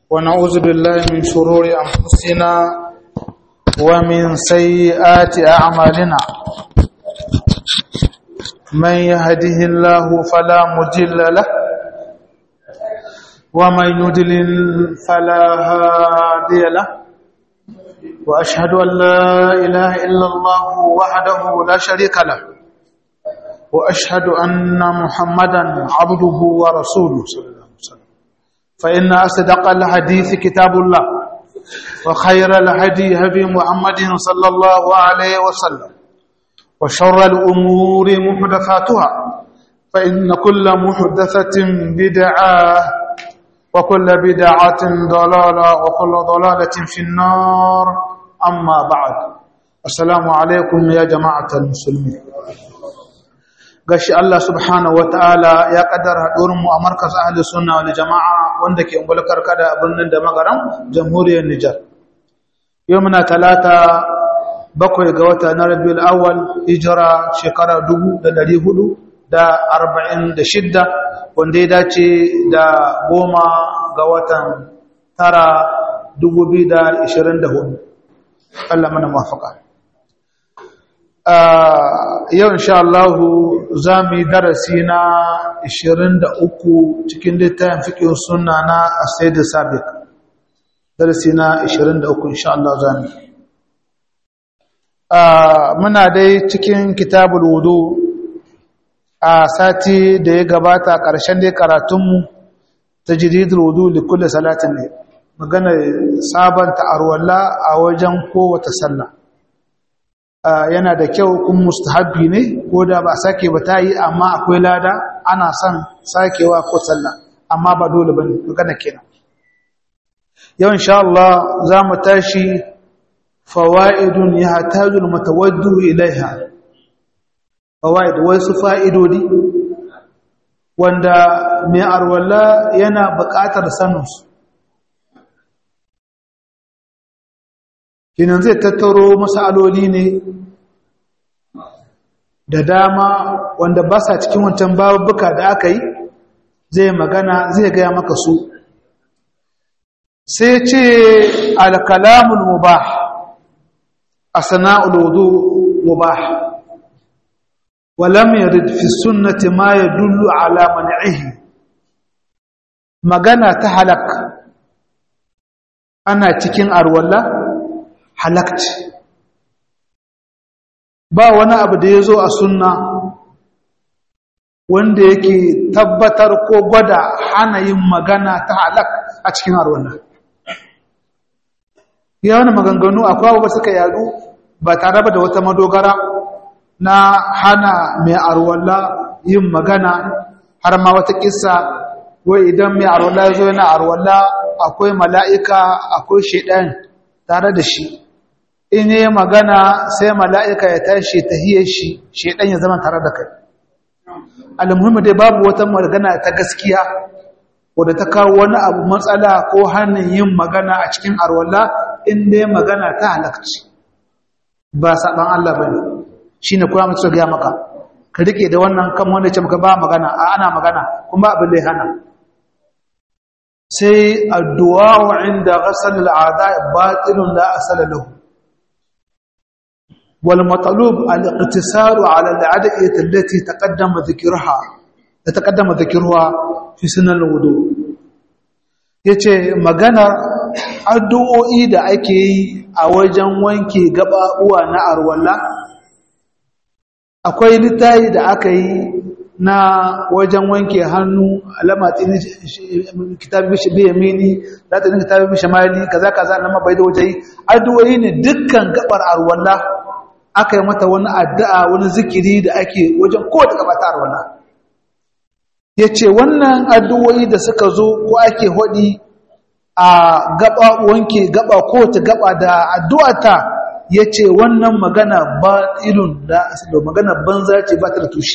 ونعوذ بالله من شرور أنفسنا ومن سيئات أعمالنا من يهده الله فلا مجل له ومن يدلل فلا هادي له وأشهد أن لا إله إلا الله وحده لا شريك له وأشهد أن محمدا عبده ورسوله صلى الله عليه وسلم فإن أصدق الحديث كتاب الله وخير الهدي هدي محمد صلى الله عليه وسلم وشر الأمور محدثاتها فإن كل محدثة بدعة وكل بدعة ضلالة وكل ضلالة في النار أما بعد السلام عليكم يا جماعة المسلمين gashi Allah subhanahu wataala ya kaddara haɗuwar mu a markaz ahli sunna wal jama'a wanda ke ungulkar kada a birnin da magaram jamhuriyar Nijar yau muna talata bakwai ga wata na Rabiul Awwal hijira shekara 1446 wanda ya dace da goma ga watan tara 2024 Allah mana mafaka yau insha Allah za mu yi darasi na 23 cikin littafin fiƙin suna na asaidu sabik darasi na 23 insha Allah za mu muna dai cikin kitabul wudu a sati da ya gabata ƙarshen dai karatunmu ta jiridul wudu da kulle salatin ne magana sabanta arwalla a wajen kowace sallah yana da kyau kun mustahabbi ne ko da ba sake ba ta yi amma akwai lada ana son sakewa ko sallah amma ba dole ba ne magana kenan yau insha Allah za mu tashi fawa'idun ya hatajul matawaddu ilaiha fawa'id wasu fa'idodi wanda mai arwala yana buƙatar saninsu kinan zai tattaro masaloli ne da dama wanda ba sa cikin wancan babuka da aka yi zai magana zai gaya maka su sai ce alkalamul mubah a sana'ul wudu mubah ولم يرد في السنة ما يدل على منعه magana ta halak ana cikin arwalla halakci ba wani abu da ya zo a sunna wanda yake tabbatar ko gwada hana yin magana ta halak a cikin arwalla ya wani maganganu akwai abu suka yadu ba tare da wata madogara na hana mai arwalla yin magana har ma wata kissa wai idan mai arwalla ya zo yana arwalla akwai mala'ika akwai shaidan tare da shi in yi magana sai mala'ika ya tashi ta hiyar shi shaidan ya zama tare da kai almuhimmi dai babu wata magana ta gaskiya wadda ta kawo wani abu matsala ko hannun yin magana a cikin arwalla in dai magana ta halakci ba saɓan Allah ba ne shi ne kuma mutu gaya maka ka rike da wannan kan wanda ce maka ba magana a ana magana kuma abin da ya hana sai addu'a wa inda ghasal al'ada batilun la asala lahu wal matalub al iqtisar ala al adiyat allati taqaddama dhikrha taqaddama dhikruha fi sunan al wudu yace magana addu'o'i da ake yi a wajen wanke gababuwa na arwalla akwai littayi da aka yi na wajen wanke hannu alama tsini kitabi bi yamini za ta dinga kitabi shamali kaza kaza na mabai da waje addu'o'i ne dukkan gabar arwalla aka yi mata wani addu'a wani zikiri da ake wajen kowace gaba ta arwalla yace wannan addu'o'i da suka zo ko ake hodi a gaba wanke gaba kowace gaba da addu'ata ya ce wannan magana ba ilun da asali magana banza ce ba ta da tushe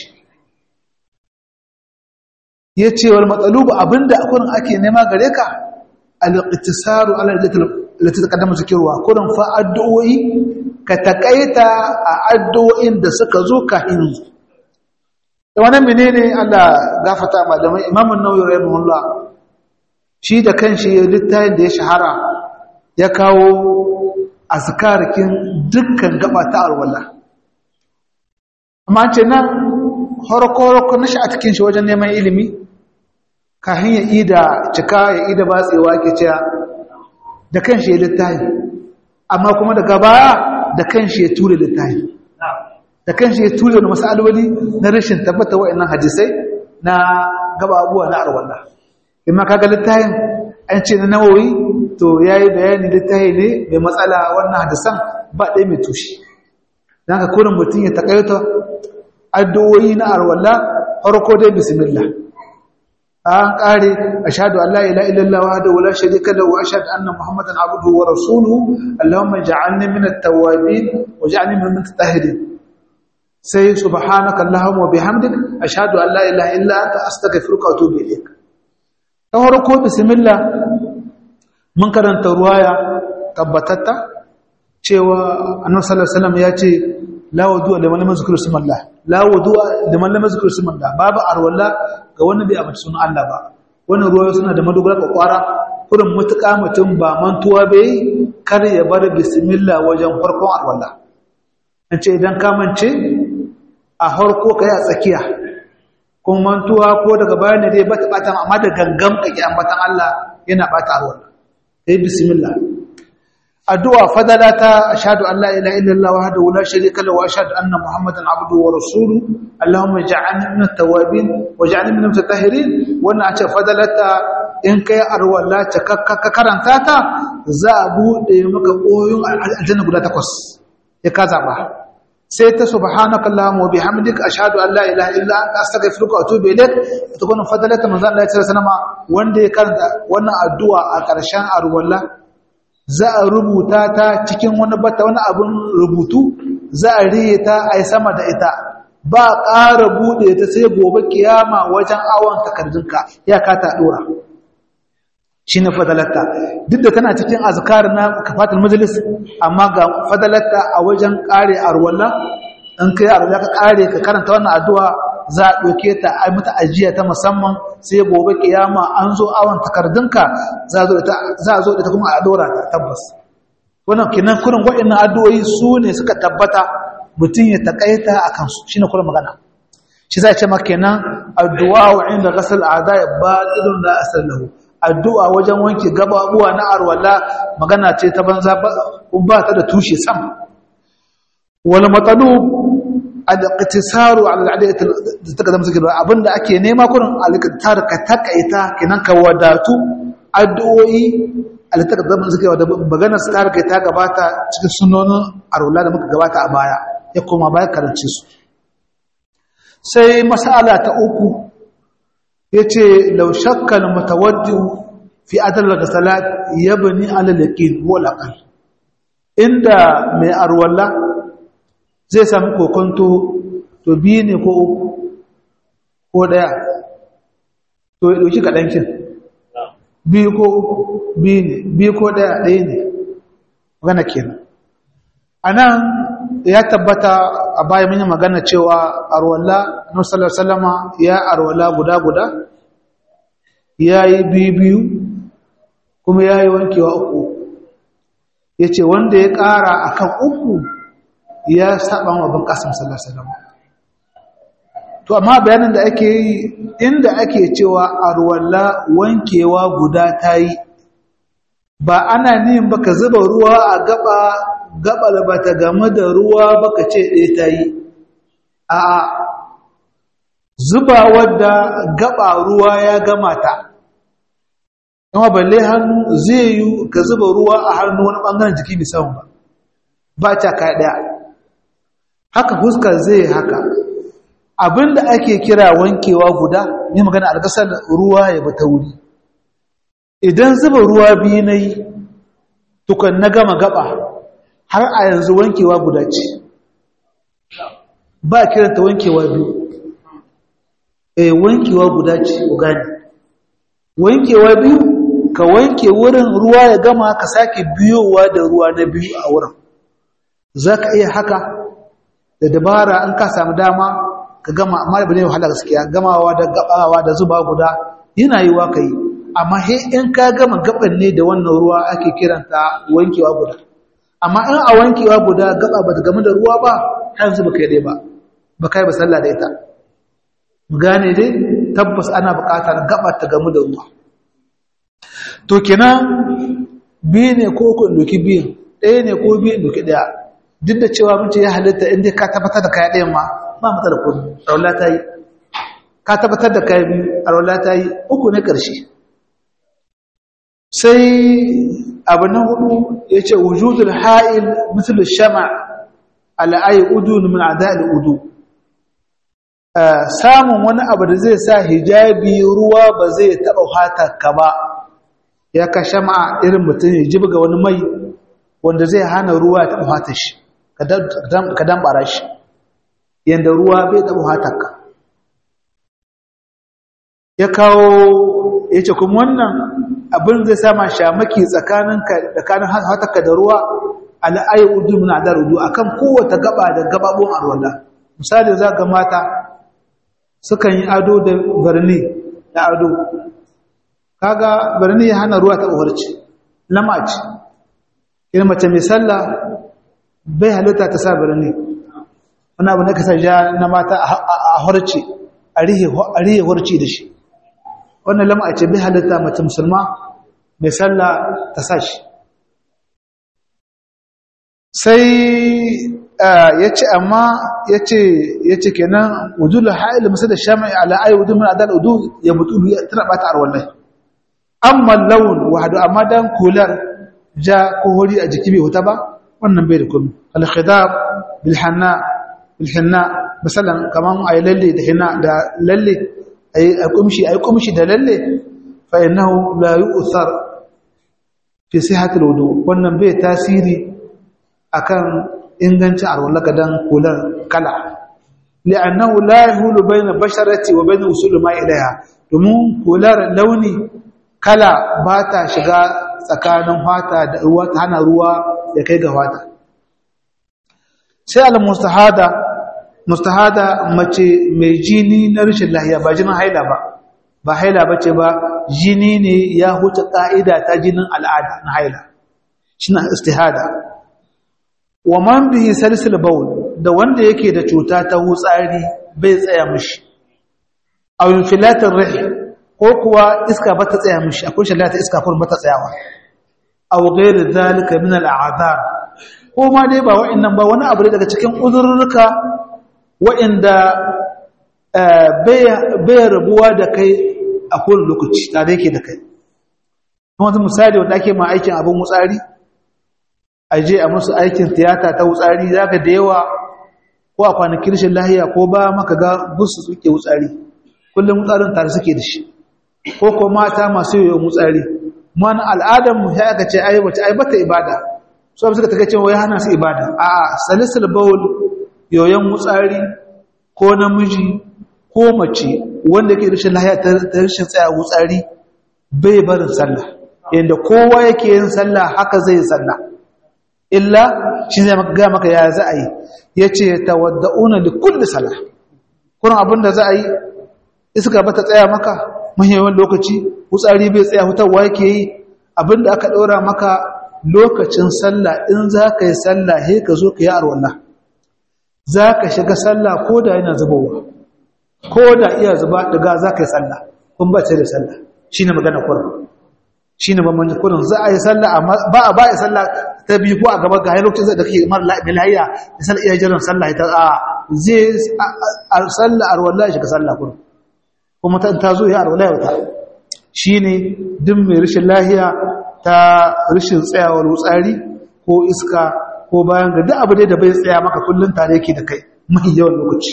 ya ce wal matsalubu abinda akwai ake nema gare ka al-iqtisaru ala allati taqaddama zikruha kullum fa addu'o'i ka takaita a addu'o'in da suka zo kafin da wannan menene Allah gafata malamai Imam an-Nawawi rahimahullah shi da kanshi littafin da ya shahara ya kawo azkarikin dukkan gaba ta alwala amma ce nan horoko-horoko na shi a cikin shi wajen neman ilimi kafin ya ida cika ya ida batsewa ke cewa da kanshi ya littafi amma kuma daga baya da kanshi ya ture littafi da kanshi ya ture da masaloli na rashin tabbata wa'annan hadisai na gaba abuwa na arwallah imma kaga littafin an ce na nawawi to yayi bayani littafi ne mai matsala wannan hadisan ba ɗaya mai tushe dan ka kurin mutum ya takaita addu'o'i na arwalla farko dai bismillah an kare ashhadu an la ilaha illallah wahdahu la sharika lahu wa ashhadu anna muhammadan abduhu wa rasuluhu allahumma ij'alni min at-tawwabin waj'alni min al-mutatahhirin sai subhanaka allahumma wa bihamdik ashhadu an la ilaha illa anta astaghfiruka wa atubu ilayk ta farko bismillah mun karanta ruwaya tabbatatta cewa annabi sallallahu alaihi wasallam ya ce la wudu'a liman lam yuzkir ismallah la wudu'a liman lam yuzkir ismallah babu arwalla ga wanda bai amince sunan Allah ba wannan ruwaya suna da madogara kwakwara kurin mutuka mutum ba mantuwa bai kar ya bar bismillah wajen farkon arwalla an ce idan ka mance a harko kai a tsakiya kuma mantuwa ko daga bayan ne dai bata bata amma da gangam kake ambatan Allah yana bata arwalla sai bismillah addu'a fadalata ashhadu an la ilaha illallah wahdahu la sharika lahu wa ashhadu anna muhammadan abduhu wa rasuluhu allahumma ij'alni min at-tawwabin waj'alni min al-mutatahhirin wannan ace fadalata in kai arwala ta ka karanta ta za a bude maka koyon aljanna guda takwas ya ka zaba sai ta subhanaka allahumma wa bihamdika ashhadu an la ilaha illa anta astaghfiruka wa atubu ilaik ita kuma fadalata manzo Allah ya ce sanama wanda ya karanta wannan addu'a a ƙarshen arwala za a rubuta ta cikin wani bata wani abin rubutu za a riye ta a sama da ita ba ƙara buɗe ta sai gobe kiyama wajen awon takardunka ya kata ɗora shi ne fadalatta duk da tana cikin azkar na kafatul majalis amma ga fadalatta a wajen ƙare arwalla in kai arwalla ka ƙare ka karanta wannan addu'a za a ɗauke ta a mata ajiya ta musamman sai gobe kiyama an zo awon takardunka za a zo da ta kuma a ɗora ta tabbas wannan kinan kurin waɗannan addu'o'i su ne suka tabbata mutum ya taƙaita a kansu shi ne kurin magana shi za a ce maka kenan addu'a wa inda gasar ada ya ba ɗirin da asar lahu addu'a wajen wanke gababuwa na arwala magana ce ta banza ba ta da tushe sam wani matsalu al-iqtisaru ala al-adiyat da ta zama suke abinda ake nema kurin al-iqtisar ka takaita kinan ka wadatu addu'o'i al-ta zama suke da maganar su ta ta gabata cikin sunonin arwala da muka gabata a baya ya koma baya karance su sai mas'ala ta uku yace law shakka al-mutawaddi fi adl al-salat yabni ala al-yaqin wal aqal inda mai arwala zai sami kokonto to biyu ne ko uku ko ɗaya to ya ɗauki kaɗankin biyu ko uku biyu ne biyu ko ɗaya ɗaya ne magana kenan a nan ya tabbata a bayan mini magana cewa arwalla nusalar salama ya arwalla guda-guda ya yi biyu-biyu kuma ya yi wankewa uku ya ce wanda ya ƙara a kan uku ya saba wa bin kasim sallallahu to amma bayanin da ake yi inda ake cewa arwalla wankewa guda tayi ba ana nihin baka zuba ruwa a gaba gabal bata game da ruwa baka ce ɗaya tayi a zuba wadda gaba ruwa ya gama ta kuma balle hannu zai yi ka zuba ruwa a hannu wani bangaren jiki musamman ba ba ta ka ɗaya haka fuskar zai haka abinda ake kira wankewa guda ne magana alkasar ruwa ya bata wuri idan zuba ruwa biyu na yi tukan na gama gaba har a yanzu wankewa guda ce ba kiranta wankewa biyu eh wankewa guda ce ku gani wankewa biyu ka wanke wurin ruwa ya gama ka sake biyowa da ruwa na biyu a wurin za ka iya haka da dabara an ka samu dama ka gama amma da bane wahala gaskiya gamawa da gabawa da zuba guda yana yiwa kai amma he in ka gama gaban ne da wannan ruwa ake kiranta wankewa guda amma in a wankewa guda gaba ba ta game da ruwa ba har yanzu ba kai dai ba ba kai ba sallah da ita mu gane dai tabbas ana buƙatar gaba ta game da ruwa to kenan biyu ne ko ku doki biyu ɗaya ne ko biyu doki ɗaya duk da cewa mun ce ya halitta inda ka tabbatar da kaya ɗayan ma ba mu da kudu raula ta yi ka tabbatar da kaya biyu a raula ta yi uku ne ƙarshe sai abu na hudu ya ce wujudul ha'il misal shama al'ayi udu min ada'il udu samun wani abu da zai sa hijabi ruwa ba zai taɓa hatarka ba ya ka shama irin mutum ya ji ga wani mai wanda zai hana ruwa ya taɓa hatar shi ka dambara shi yadda ruwa bai taɓa hatarka ya kawo ya ce kuma wannan abin zai sama shamaki tsakanin hatarka da ruwa al'ayi udu min ada'il udu akan kowace gaba da gababon arwala misali za ga mata sukan yi ado da birni da ado kaga birni ya hana ruwa ta uwarci lamaci irin mace mai sallah bai halitta ta sa birni wani abu na kasa ja na mata a horci a rihe horci da shi wannan lamaci bai halitta mace musulma mai sallah ta sa shi sai ya ce amma ya ce kenan wujula ha'il musa da shama'i ala ayi wudu min adal udu ya mutu ya tana bata arwallai amma laun wahadu amma dan kular ja ko hori a jiki bai huta ba wannan bai da komai al khidab bil hanna bil hanna misalan kaman ayi lalle da hinna da lalle ayi kumshi ayi kumshi da lalle fa innahu la yu'thar fi sihhatil wudu wannan bai tasiri akan ingancin arwallaka dan kular kala li'annahu la yahulu bayna basharati wa bayna usul ma ilaiha domin kular launi kala ba ta shiga tsakanin fata da ruwa ta hana ruwa ya kai ga fata sai al-mustahada mustahada mace mai jini na rashin lahiya ba jinin haila ba ba haila bace ba jini ne ya huta ka'ida ta jinin al'ada na haila shine istihada wa man bihi salsil bawl da wanda yake da cuta ta hutsari bai tsaya mishi aw infilatir rih ko kuwa iska ba ta tsaya mishi akwai shallata iska fur ba ta tsayawa aw ghayr zalika min al'adhar ko ma dai ba wa'annan ba wani abu daga cikin uzurruka wa'anda bai rabuwa da kai a kowane lokaci tare yake da kai kuma misali wanda ake ma aikin abin wutsari a je a musu aikin tiyata ta wutsari za ka da yawa ko a kwanakin rashin lahiya ko ba maka ga busu suke wutsari kullum wutsarin tare suke da shi ko ko mata masu yoyon wutsari mana al'adar mu ya aka ce ai wace ai bata ibada so suka ta cewa ya hana su ibada a a salisul bawl yoyon wutsari ko namiji ko mace wanda yake rashin lahiya ta rashin tsaya wutsari bai barin sallah yanda kowa yake yin sallah haka zai sallah illa shi zai ga maka ya za a yi ya ce tawadda'una li kulli salah kuma abinda za a yi iska ba ta tsaya maka mahimman lokaci wutsari bai tsaya hutarwa yake yi abinda aka ɗora maka lokacin sallah in za ka yi sallah he ka zo ka yi arwallah za ka shiga sallah ko da yana zubowa ko da iya zuba daga za ka yi sallah kun ba ce da sallah shi ne magana kurin shi ne bambanci kurin za a yi sallah amma ba a ba a yi sallah ta biyu ko a gaba ga lokacin da kake mara lahiya da sallah iya jiran sallah ita a zai sallah arwallah shiga sallah kurin kuma ta ta zo ya arwallah wata shi ne duk mai rashin lahiya ta rashin tsayawar wutsari ko iska ko bayan ga duk abu dai da bai tsaya maka kullum tare yake da kai mai yawan lokaci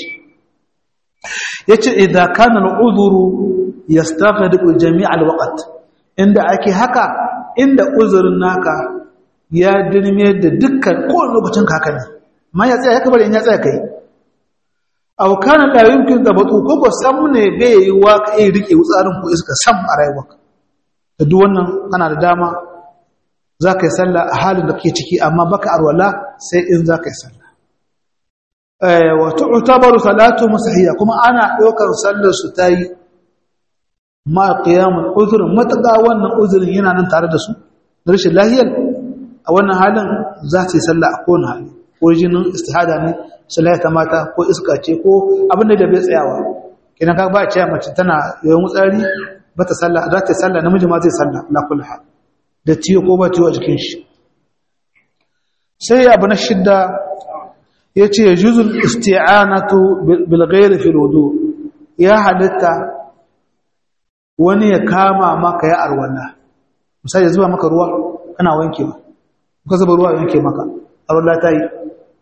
yace idza kana al-udhuru yastaghriqu jami' al-waqt inda ake haka inda uzurin naka ya dirme da dukkan kowane lokacin kaka ne ma ya tsaya ya kabar in ya tsaya kai aw kana la yumkin dabatu ko ko sam ne bai yi wa kai rike wutsarin ko iska sam a rayuwarka da duk wannan kana da dama za ka yi sallah a halin da kake ciki amma baka arwala sai in za ka yi sallah wa tu'tabaru salatu musahiyya kuma ana ɗaukar sallar su tayi ma qiyamul uzr mataka wannan uzurin yana nan tare da su rashin lahiyar a wannan halin za su yi sallah a kowane hali ko jinin istihada ne sallah ta mata ko iska ce ko abin da bai tsayawa kidan ka ba a cewa mace tana yawan tsari ba ta sallah za ta yi sallah namiji ma zai sallah la kullu hal da ciwo ko ba ciwo a jikin shi sai abu na shidda yace yajuzul isti'anatu bil ghayri fil wudu ya halitta wani ya kama maka ya arwala misali zuba maka ruwa kana wankewa ka zuba ruwa yanke maka arwala ta yi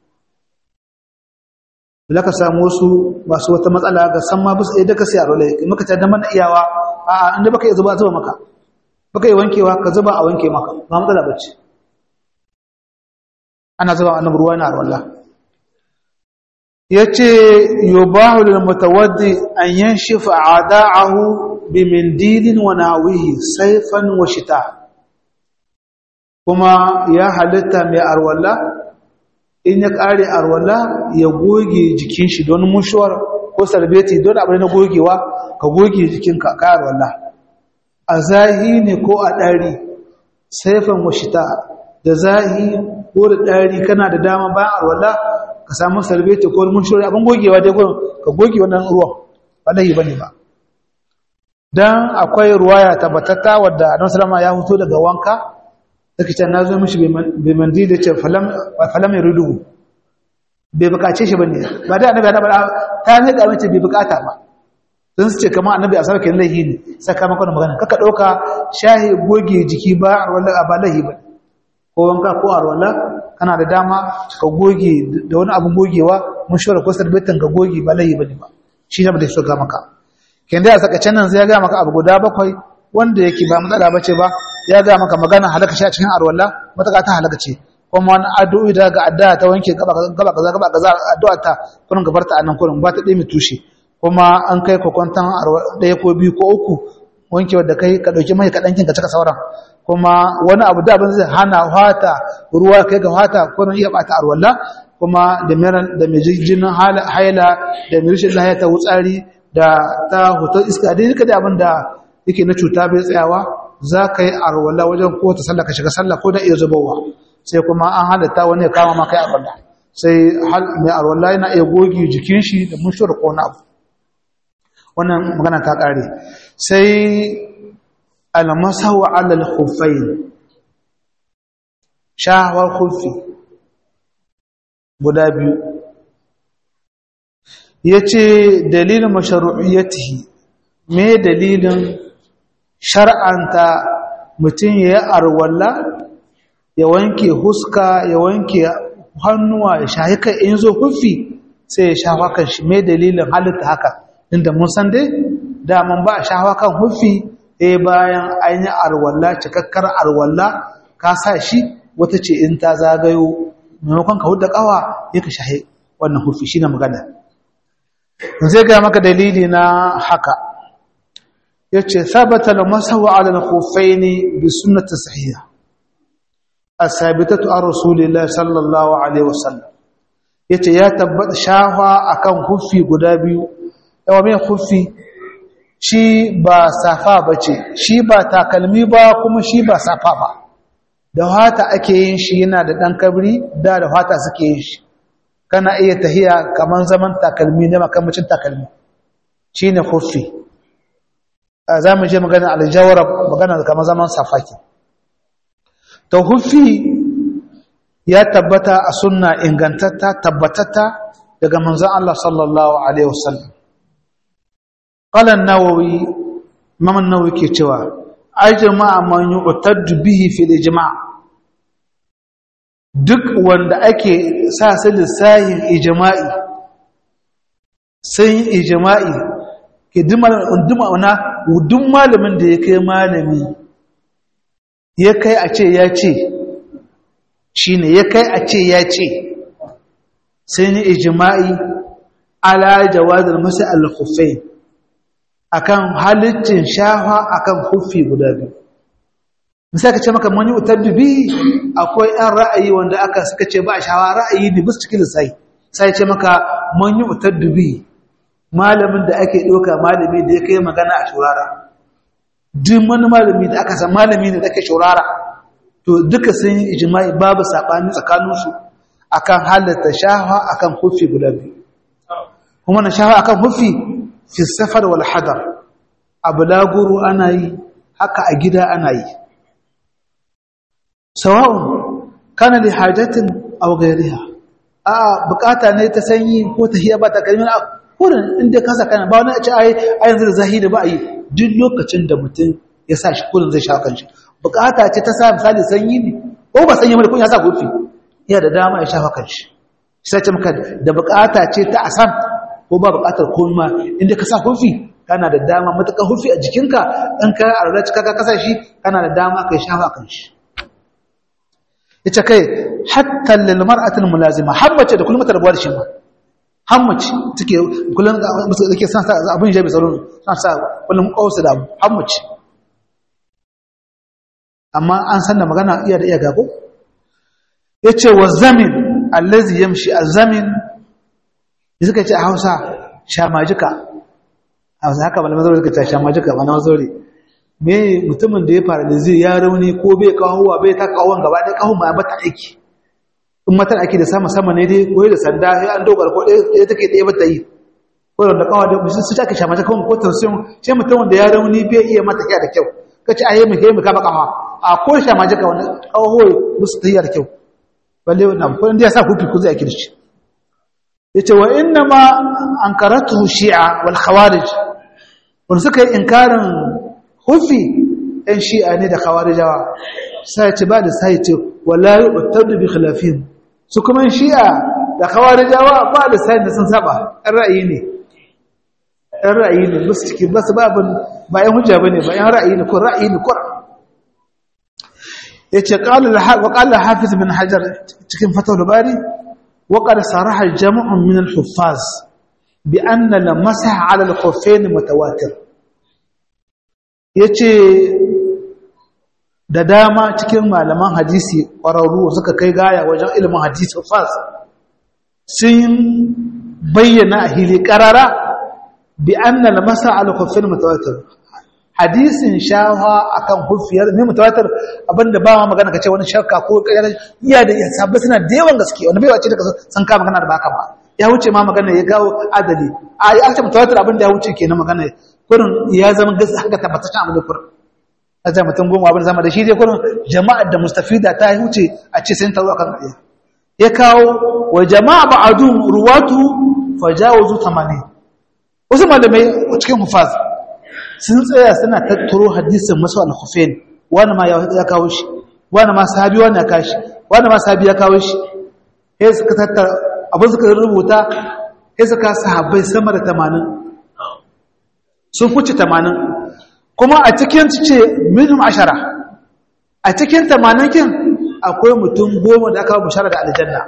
da ka samu wasu masu wata matsala ga san ma bisa idan ka sai arwala maka ta da mana iyawa a inda baka iya zuba zuba maka baka yi wankewa ka zuba a wanke maka ba matsala bace ana zuba annabi ruwa na arwala yace yubahu lil mutawaddi an yanshifa a'da'ahu bi mindilin wa nawihi sayfan wa shita kuma ya halitta mai arwala in ya kare arwala ya goge jikin shi don mushuwar ko sarbeti don abin na gogewa ka goge jikinka ka arwala a zahi ne ko a ɗari saifan wa shita da zahi ko da ɗari kana da dama bayan arwala ka samu sarbeti ko mushuwar abin gogewa dai ka goge wannan ruwan ba lahi bane ba dan akwai ruwaya tabbatatta wadda annabi sallama ya huto daga wanka take can nazo mishi bai mandi da ce falam falam yuridu bai bukace shi bane ba da annabi ya bada ta ne ga mace bai bukata ba dan su ce kamar annabi a sarkin lahi ne sakamakon magana kaka dauka shahi goge jiki ba wala ba lahi ba ko wanka ko arwala kana da dama ka goge da wani abun gogewa mun shora ko sarbetin ka goge ba lahi bane ba shi ne ba da so ga maka kin da saka can nan zai ga maka abu guda bakwai wanda yake ba matsala bace ba ya ga maka magana halaka shi a cikin arwalla mataka ta halaka ce kuma wani addu'o'i da ga addu'a ta wanke gaba gaba kaza gaba kaza addu'a ta kurin gabar ta anan kurin ba ta dai tushe kuma an kai kokon ɗaya ko biyu ko uku wanke wadda kai ka dauki mai kaɗan kin ka cika sauran kuma wani abu da abin zai hana hata ruwa kai ga hata kurin iya bata arwalla kuma da da mai jinin haila da mai rashin lahiya ta wutsari da ta hoton iska dai duka da abin da yake na cuta bai tsayawa za ka yi arwala wajen ko ta sallah ka shiga sallah ko da iya zubowa sai kuma an halatta wani ya kama maka yi arwala sai mai arwala yana iya goge jikin shi da mushur ko na abu wannan magana ta ƙare sai almasawa alal khuffain shahawar khuffi guda biyu ya ce dalilin masharu'iyyatihi me dalilin shar'anta mutum ya yi arwalla ya wanke huska ya wanke hannuwa ya sha haka in zo hufi sai ya sha kan shi me dalilin halitta haka inda mun san dai daman ba a sha kan hufi eh bayan an yi arwalla cikakkar arwalla ka sa shi wata ce in ta zagayo maimakon ka huda kawa ya ka shahe wannan hufi shi na magana zai gaya maka dalili na haka ya ce sabata da masawa ala kufai ne bi sunnata sahiha a sabitatu a rasulillah sallallahu alaihi wasallam ya ce ya tabbata shafa akan hufi guda biyu yawa mai hufi shi ba safa ba ce shi ba takalmi ba kuma shi ba safa ba da hata ake yin shi yana da ɗan kabri da da hata suke yin shi kana iya tahiya kaman zaman takalmi ne makamacin takalmi shi ne hufi za mu je magana aljawara magana kamar zaman safaki to hufi ya tabbata a sunna ingantatta tabbatatta daga manzon Allah sallallahu alaihi wasallam qala an-nawawi imam an-nawawi ke cewa ajma'a man yu'taddu bihi fil ijma' duk wanda ake sa su lissahin ijma'i sai ijma'i ke duk malamin da ya kai malami ya kai a ce ya ce shi ne ya kai a ce ya ce sai ni ijma'i ala jawazar masu al-khufai akan halittin shafa akan hufi guda biyu misali ka ce maka mani utabbi akwai ɗan ra'ayi wanda aka suka ce ba shawa ra'ayi ne bisa cikin sai sai ce maka mani utabbi malamin da ake ɗauka malami da ya kai magana a shurara duk wani malami da aka san malami ne da ake shaurara to duka sun yi ijma'i babu sabani tsakaninsu akan halatta shafa akan hufi guda biyu kuma na shafa akan hufi fi safar wal hadar abu laguru ana yi haka a gida ana yi sawa'un kana li hajatin aw ghayriha a bukata ne ta sanyi ko ta hiya ba ta kalmin kurin inda ka saka ba wani a ce ai a yanzu da zahiri ba a yi duk lokacin da mutum ya sa shi kurin zai shafa kanshi bukata ce ta sa misali sanyi ne ko ba sanyi mai kun ya sa gofi iya da dama ya shafa kanshi sai ce maka da bukata ce ta asam ko ba bukatar komai inda ka sa gofi kana da dama matakan hufi a jikinka in ka arra cika ka kasa shi kana da dama kai shafa kanshi ita kai hatta lil mar'atil mulazima hammace da kullum ta rabuwa da shi ma hammace take kullum da ke san sa abin jabi tsaro san sa kullum kausa da hammace amma an san da magana iya da iya gago yace wa zamin allazi yamshi azamin suka ce a Hausa shamajika a Hausa haka malaman zauri suka ce shamajika ba na zauri me mutumin da ya fara da zai ya rauni ko bai kawowa bai ta kawon gaba ɗaya kawon ma bata aiki in matar ake da sama sama ne dai ko da sanda sai an dogar ko ɗaya take ɗaya bata yi ko da kawo da musu su take shamace kawai ko tausayin sai mutumin da ya rauni bai iya mata kiya da kyau kace ayi mu kai mu kama kafa a ko shamace ka wani kawo musu tayyar kyau balle wannan ko inda ya sa hufi ku zai ake da shi yace wa inna ma ankaratu shi'a wal khawarij wanda suka yi inkarin hufi ɗan shi'a ne da khawarijawa sai ce ba da sai ce wala yu'tadu bi khilafihim su kuma shi'a da khawarijawa ba da sai da sun saba ɗan ra'ayi ne ɗan ra'ayi ne musu ciki ba su babin ba yan hujja bane ba yan ra'ayi ne ko ra'ayi ne ko yace qala wa qala hafiz bin hajar cikin fatawul bari wa qad saraha jam'un min al-huffaz bi anna lamasa 'ala al-khuffayn mutawatir yace da dama cikin malaman hadisi ƙwararru suka kai gaya wajen ilimin hadisi fas sun bayyana a hili ƙarara bi annal masa al-khuffin mutawatir hadisin shawa akan huffiyar mai mutawatir abinda ba ma magana kace wani shakka ko ƙaryar iya da sabbi suna da yawan gaske wani bai wace daga san ka magana da baka ba ya wuce ma magana ya gawo adali a ya ce mutawatir abinda ya wuce kenan magana kurin ya zama gaskiya haka tabbataccen abin da kurin a mutum goma abin zama da shi dai kurin jama'ar da mustafida ta wuce a ce sun taru akan ƙarya ya kawo wa jama'a ba'adu ruwatu fajawazu 80 wasu malamai cikin hufaz sun tsaya suna tattaro hadisin masu al-khufain wani ma ya kawo shi wani ma sahabi wani ya kawo shi wani ma sahabi ya kawo shi sai suka tattara abin suka rubuta sai suka sahabbai sama da 80 sun fuce 80 kuma a cikin ce minimum ashara a cikin tamanakin akwai mutum goma da aka bishara da aljanna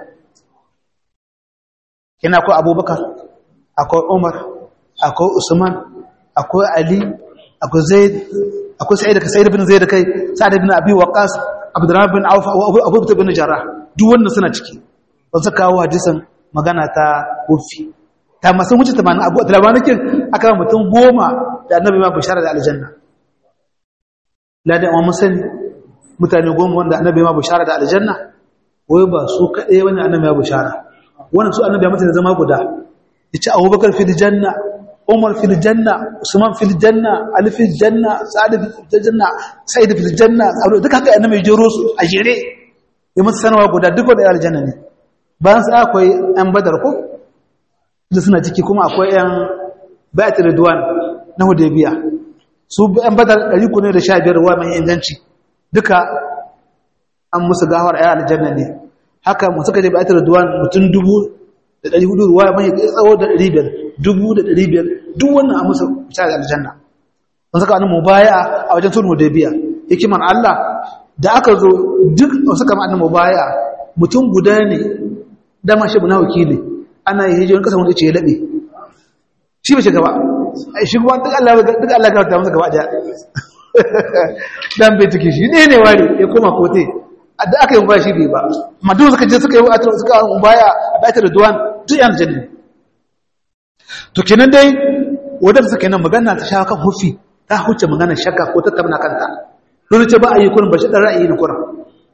kina akwai abubakar akwai umar akwai usman akwai ali akwai zaid akwai sa'id ka sa'id bin zaid kai sa'id bin abi waqas abdurrahman bin auf abu bakr bin jarrah duk wannan suna ciki wasu kawo hadisin magana ta wufi ta masu wuce 80 abu tamanakin aka mutum goma da annabi ma bishara da aljanna ladan amma mun sani mutane goma wanda annabi ma bishara da aljanna wai ba su kaɗai wani annabi ya bishara wannan su annabi ya mutu da zama guda yace abubakar fil janna umar fil janna usman fil janna ali fil janna sa'id fil janna sa'id fil janna duka haka annabi ya jero su a jere ya mutu sanarwa guda duk wanda aljanna ne bayan sa akwai yan badar ko da suna ciki kuma akwai yan bai'at ridwan na hudaybiya su yan badar ɗari ku ne da sha biyar ruwa mai inganci duka an musu gawar ayyar aljanna ne haka mu suka je ba ta duwan mutum dubu da ɗari hudu ruwa mai tsawo da ɗari biyar dubu da ɗari biyar duk wannan an musu sha da aljanna sun saka wani mubaya a wajen sulhu da biya hikiman Allah da aka zo duk suka ma'anin mubaya mutum guda ne dama shi buna wakili ana yi hijiyoyin kasa wanda ce ya laɓe shi bai shiga ba shi kuma duk Allah duk Allah ga ta masa gaba daya dan bai take shi ne ne wari ya koma kote da aka yi ba shi bai ba amma duk suka je suka yi atro suka baya a baitar duwan duk yan janna to kenan dai wadanda suka nan magana ta shawo kan hufi ta huce magana shakka ko tattauna kanta dole ce ba a yi kurin ba shi dan ra'ayi ne kurin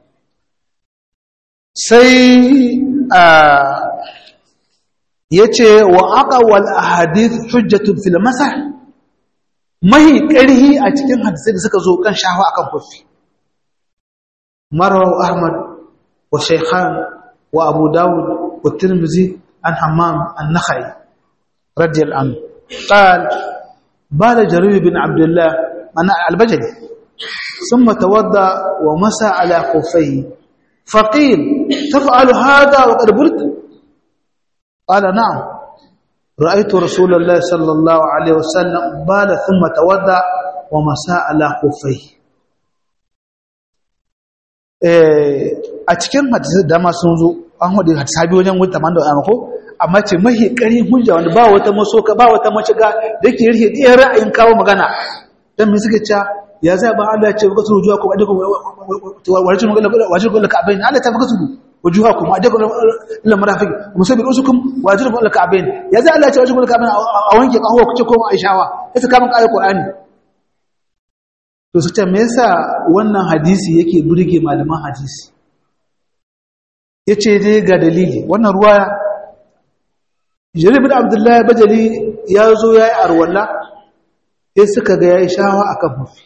sai a yace wa aqwal ahadith hujjatun fil masah mahi ƙarhi a cikin hadisai da suka zo kan shahawa akan kofi marwa ahmad wa shaykhan wa abu dawud wa tirmizi an hammam an-nakhai radiyallahu anhu قال بال جرير بن عبد الله أنا البجلي ثم توضأ ومسى على خفيه فقيل تفعل هذا وقد بلت قال نعم رأيت رسول الله صلى الله عليه وسلم بال ثم توضأ ومسى على خفيه a cikin hadisi da ma sun zo an hudu sabi wajen wuta man da ko amma ce mahi ƙarin hujja wanda ba wata masoka ba wata mashiga da yake rike ɗaya ra'ayin kawo magana dan me suka ce ya zai ba Allah ce baka suru juwa kuma adaka warjin magana wajin kullu ka'bayn Allah ta baka suru wujuha kuma adaka illa marafiq musabbil usukum wajin kullu ka'bayn ya zai Allah ce wajin kullu ka'bayn a wanke kawo kuce ko aishawa sai ka mun ayat Qur'ani to su ce me yasa wannan hadisi yake burge malaman hadisi yace dai ga dalili wannan ruwaya Jarir bin Abdullahi Bajali ya zo ya yi arwalla, sai suka ga ya yi shawa a kan mafi.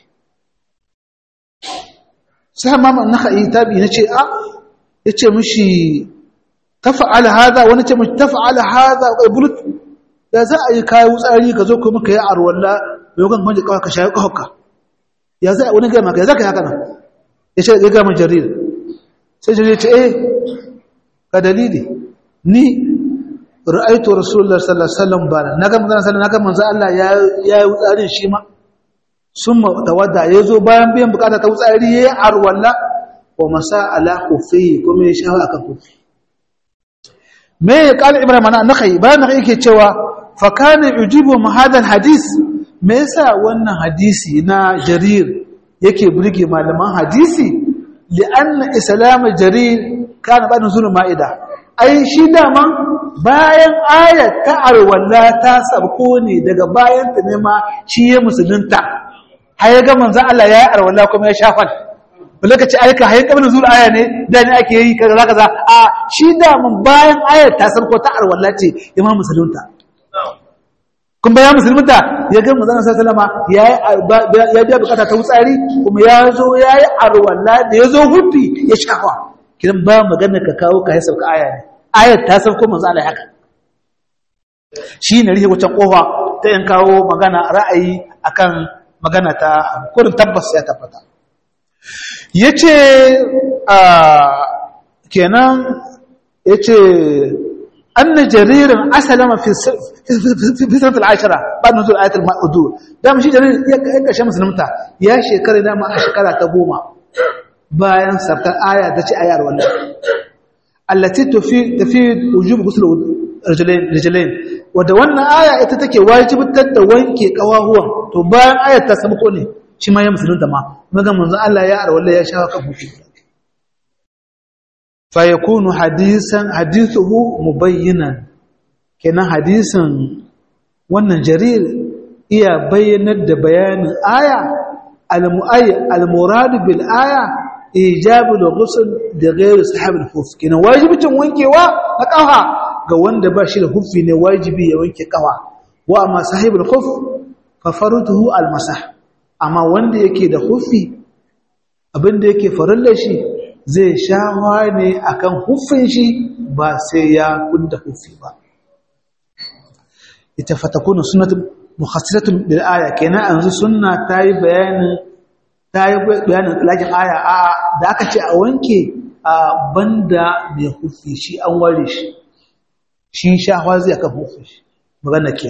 Sai mama na ha'i tabi na ce, "A, ya ce mishi, ta fa'ala haza, wani ce mishi, ta fa'ala haza a bulut, ya za a yi kayan wutsari ka zo kuma ka yi arwalla mai kan kwanci kawai ka shayi kawaka. Ya za a wani gama ka, ya za ka yi haka nan? Ya ce, ya gama jarir. Sai jarir ce, "Eh, ka dalili, ni ra'aitu rasulullah sallallahu alaihi wasallam bana naga manzon sallallahu naga manzon Allah ya ya yi tsarin shi ma summa tawadda yazo bayan biyan bukata ta tsari yayi arwalla wa masa ala kufi kuma ya shawa akan kufi me ya kala ibrahim ana nakai bayan nakai yake cewa fa kana yujibu ma hadal hadis me yasa wannan hadisi na jarir yake burge malaman hadisi li'anna islam jarir kana ba nuzul ma'ida ai shi daman bayan ayat ta arwalla ta sabko ne daga bayan ta ne ma shi ya musulunta har ya ga manzo Allah ya yi arwalla kuma ya shafa lokaci aika hayin kabin zuwa aya ne da ne ake yi kaza kaza a shi daman bayan ayat ta sabko ta arwalla ce ya ma musulunta kun bayan musulunta ya ga manzo Allah sallama ya ya biya bukata ta wutsari kuma ya zo ya yi arwalla da ya zo hufi ya shafa kidan ba magana ka kawo ka yi sauka aya ne ayat ta san ko manzo Allah haka shi ne rike wucin kofa ta yin kawo magana ra'ayi akan magana ta kurin tabbas ya tabbata yace a kenan yace anna jaririn asalama fi fi sanat al-ashara ba'da nuzul ayat al-ma'udur da shi jarir ya kashe musulunta ya shekara da ma a shekara ta goma bayan sabtar aya ta ce ayar wannan allati tufid tufid wujub ghusl rijlain rijlain wanda wannan aya ita take wajibtar da wanke kawahuwan to bayan ayar ta samu ko ne shi ma ya musulunta ma maga manzon Allah ya arwalla ya shawa kan hufi fa yakunu hadisan hadithuhu mubayyinan kenan hadisin wannan jarir iya bayyanar da bayanin aya al-murad bil aya ijabul ghusl da ghairu sahab al-huf kina wajibin wankewa na kafa ga wanda ba shi da hufi ne wajibi ya wanke kafa wa amma sahib al-huf fa faruduhu al-masah amma wanda yake da hufi abinda yake farilla shi zai shawa ne akan hufin shi ba sai ya kunda hufi ba ita fatakunu sunnatun mukhassisatun bil aya kenan yanzu sunna tayi bayanin ta yi bayanin talakin aya a da aka ce a wanke a banda mai hufi shi an ware shi shi shahwa zai aka hufi shi magana ke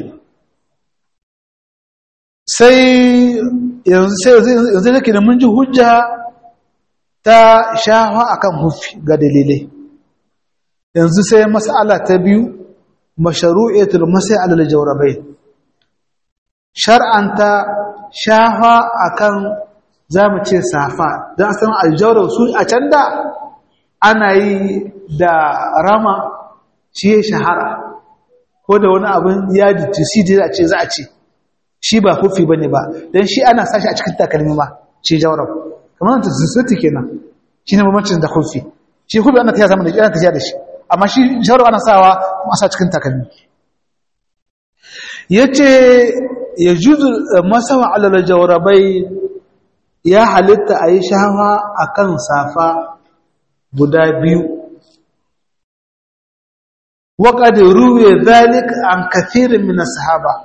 sai yanzu da ke da mun ji hujja ta shahwa akan hufi ga dalilai yanzu sai mas'ala ta biyu masharu'iyatul masai alal jawrabai shar'anta shahwa akan za mu ce safa don a san aljawar su a can da ana yi da rama shi ya shahara ko da wani abin ya jisi da a ce za a ce shi ba hufi bane ba dan shi ana sashi a cikin takalmi ma shi jawrab kamar ta zuzuti kenan shine bambancin da hufi shi hufi ana tafiya zaman da ana tafiya da shi amma shi jawrab ana sawa a sa cikin takalmi yace yajuzu masawa ala jawrabai ya halitta ayi shawa akan safa guda biyu وقد روي ذلك عن كثير من الصحابه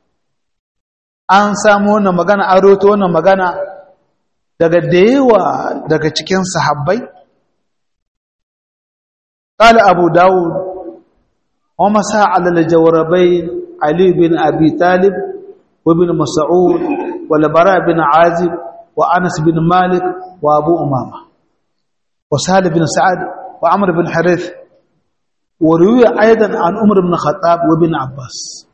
an samu wannan magana an roto wannan magana daga da yawa daga cikin sahabbai qala abu daud wa masa ala al-jawrabayn ali bin abi talib wa ibn mas'ud wa al-bara bin azib wa anas bin malik wa abu umama wa salih bin sa'ad wa amr bin harith وروي ايضا عن عمر بن الخطاب وابن عباس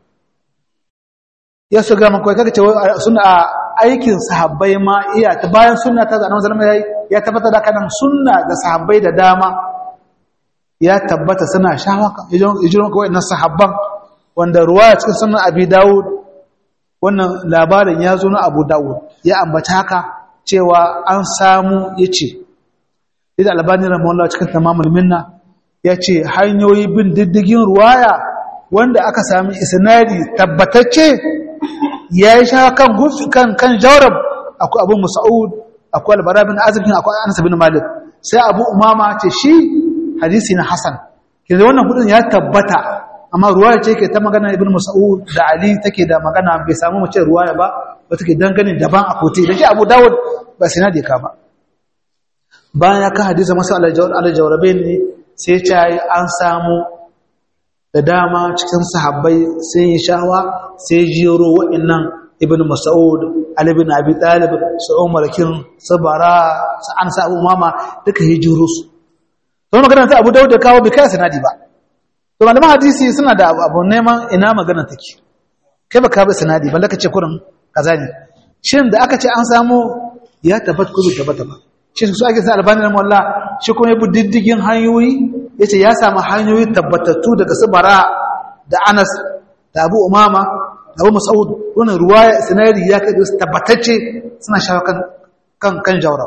ya su ga makwai kaga cewa suna aikin sahabbai ma iya ta bayan sunna ta zanen zalama yayi ya tabbata da kanan sunna da sahabbai da dama ya tabbata suna shawaka ijiron kawai na sahabban wanda ruwaya cikin sunan abi dawud wannan labarin ya zo na abu dawud ya ambata haka cewa an samu yace idan albani rahimahullah cikin tamamul minna ya ce hanyoyi bin diddigin ruwaya wanda aka sami isnadi tabbatacce ya yi sha kan gufi kan kan jawrab akwai abu musa'ud akwai albara bin azibin akwai anas bin malik sai abu umama ce shi hadisi na hasan kinda wannan hudun ya tabbata amma ruwaya ce ke ta magana ibn musa'ud da ali take da magana bai samu mace ruwaya ba ba take dangane daban a kote da shi abu dawud ba sinadi ka ba bayan ya ka hadisa masu alajawarabe ne sai ta yi an samu da dama cikin sahabbai sun yi shawa sai jiro waɗannan ibn mas'ud ali bin abi talib su umar kin sabara su an sa abu mama duka hijiro su to magana ta abu dawud da kawo bai kai sanadi ba to malaman hadisi suna da abu neman ina magana take kai baka bi sanadi balle ka ce kurin kaza ne shin da aka ce an samu ya tabbata ko bai tabbata ba shi su ake sa albani na mawalla shi kuma ya bi diddigin hanyoyi ya ce ya samu hanyoyi tabbatattu daga su bara da anas da abu umama da abu masaud wannan ruwaya sinari ya kai su tabbatacce suna shawo kan kan jawra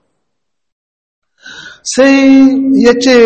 sai ya ce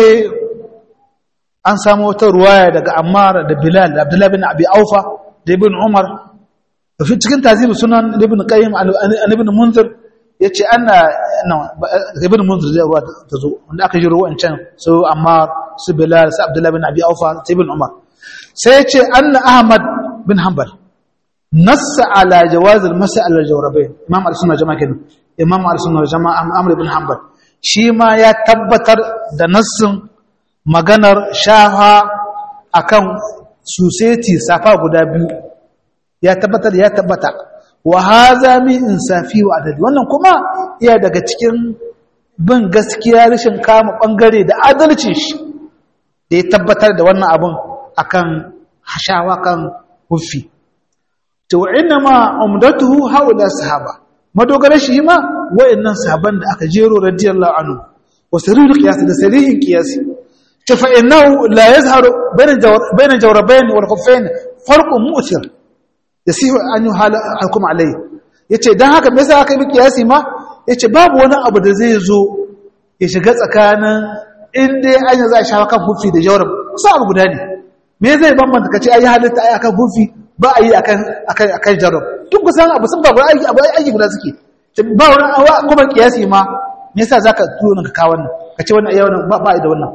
an samu wata ruwaya daga ammar da bilal da abdullahi bin abi aufa da ibn umar cikin tazibu sunan ibn qayyim an ibn munzir ya ce ana ibn munzir zai ruwa ta zo wanda aka jiro wancan su ammar su bilal su abdullahi bin abi aufa su ibn umar sai ya ce anna ahmad bin hanbal nassa ala jawaz al-masa ala jawrabain imam al-sunna jama'a kenan imam al-sunna jama'a amr ibn hanbal shi ma ya tabbatar da nassin maganar shaha akan suseti safa guda biyu ya tabbatar ya tabbata wa haza min insafi wa adali wannan kuma iya daga cikin bin gaskiya rashin kama bangare da adalcin shi da ya tabbatar da wannan abun akan hashawa kan hufi to inna ma umdatuhu haula sahaba madogara shi ma wayannan sahaban da aka jero radiyallahu anhu wa sirrul qiyas da sarihin qiyas ta fa innahu la yazharu bayna jawrabayn wal khuffayn farqun mu'thir yasihu an yuhala hukum alayhi yace dan haka me yasa aka yi qiyasi ma yace babu wani abu da zai zo ya shiga tsakanin in dai an za a shawo kan hufi da jawrab kusa abu guda ne me zai bambanta kace ayi halitta ayi akan hufi ba a yi akan akan akan jarrab duk kusan abu sun ba aiki abu aiki guda suke ba wani awa kuma kiyasi ma me yasa zaka turo ka kawo wannan kace wannan ayi wannan ba ba da wannan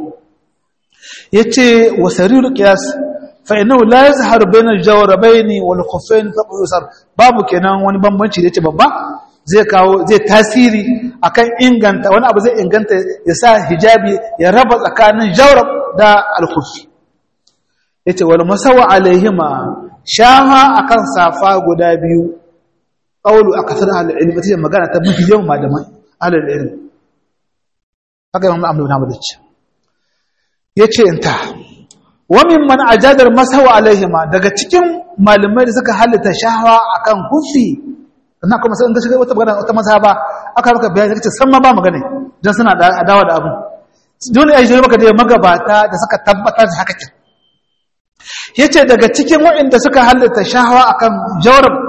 yace wa sarirul qiyas fa innahu la yazharu bayna al-jawrabayn wal khuffayn taqusar babu kenan wani bambanci da yace babba zai kawo zai tasiri akan inganta wani abu zai inganta ya sa hijabi ya raba tsakanin jawrab da al-khuffi yace wal masawa alaihima shaha akan safa guda biyu qawlu akthar al-ilm tace magana ta mafi yawan malaman ahlul ilm haka imam Ahmad bin Hanbal yace yace inta wa mimman ajadar masawa alaihima daga cikin malamai da suka halitta shahawa akan kufi sannan kuma sai in ka shiga wata magana wata mazhaba aka maka bayani kace san ma ba magana dan suna da adawa da abu dole ai je maka da magabata da suka tabbatar da haka kin yace daga cikin waɗanda suka halitta shahawa akan jawrab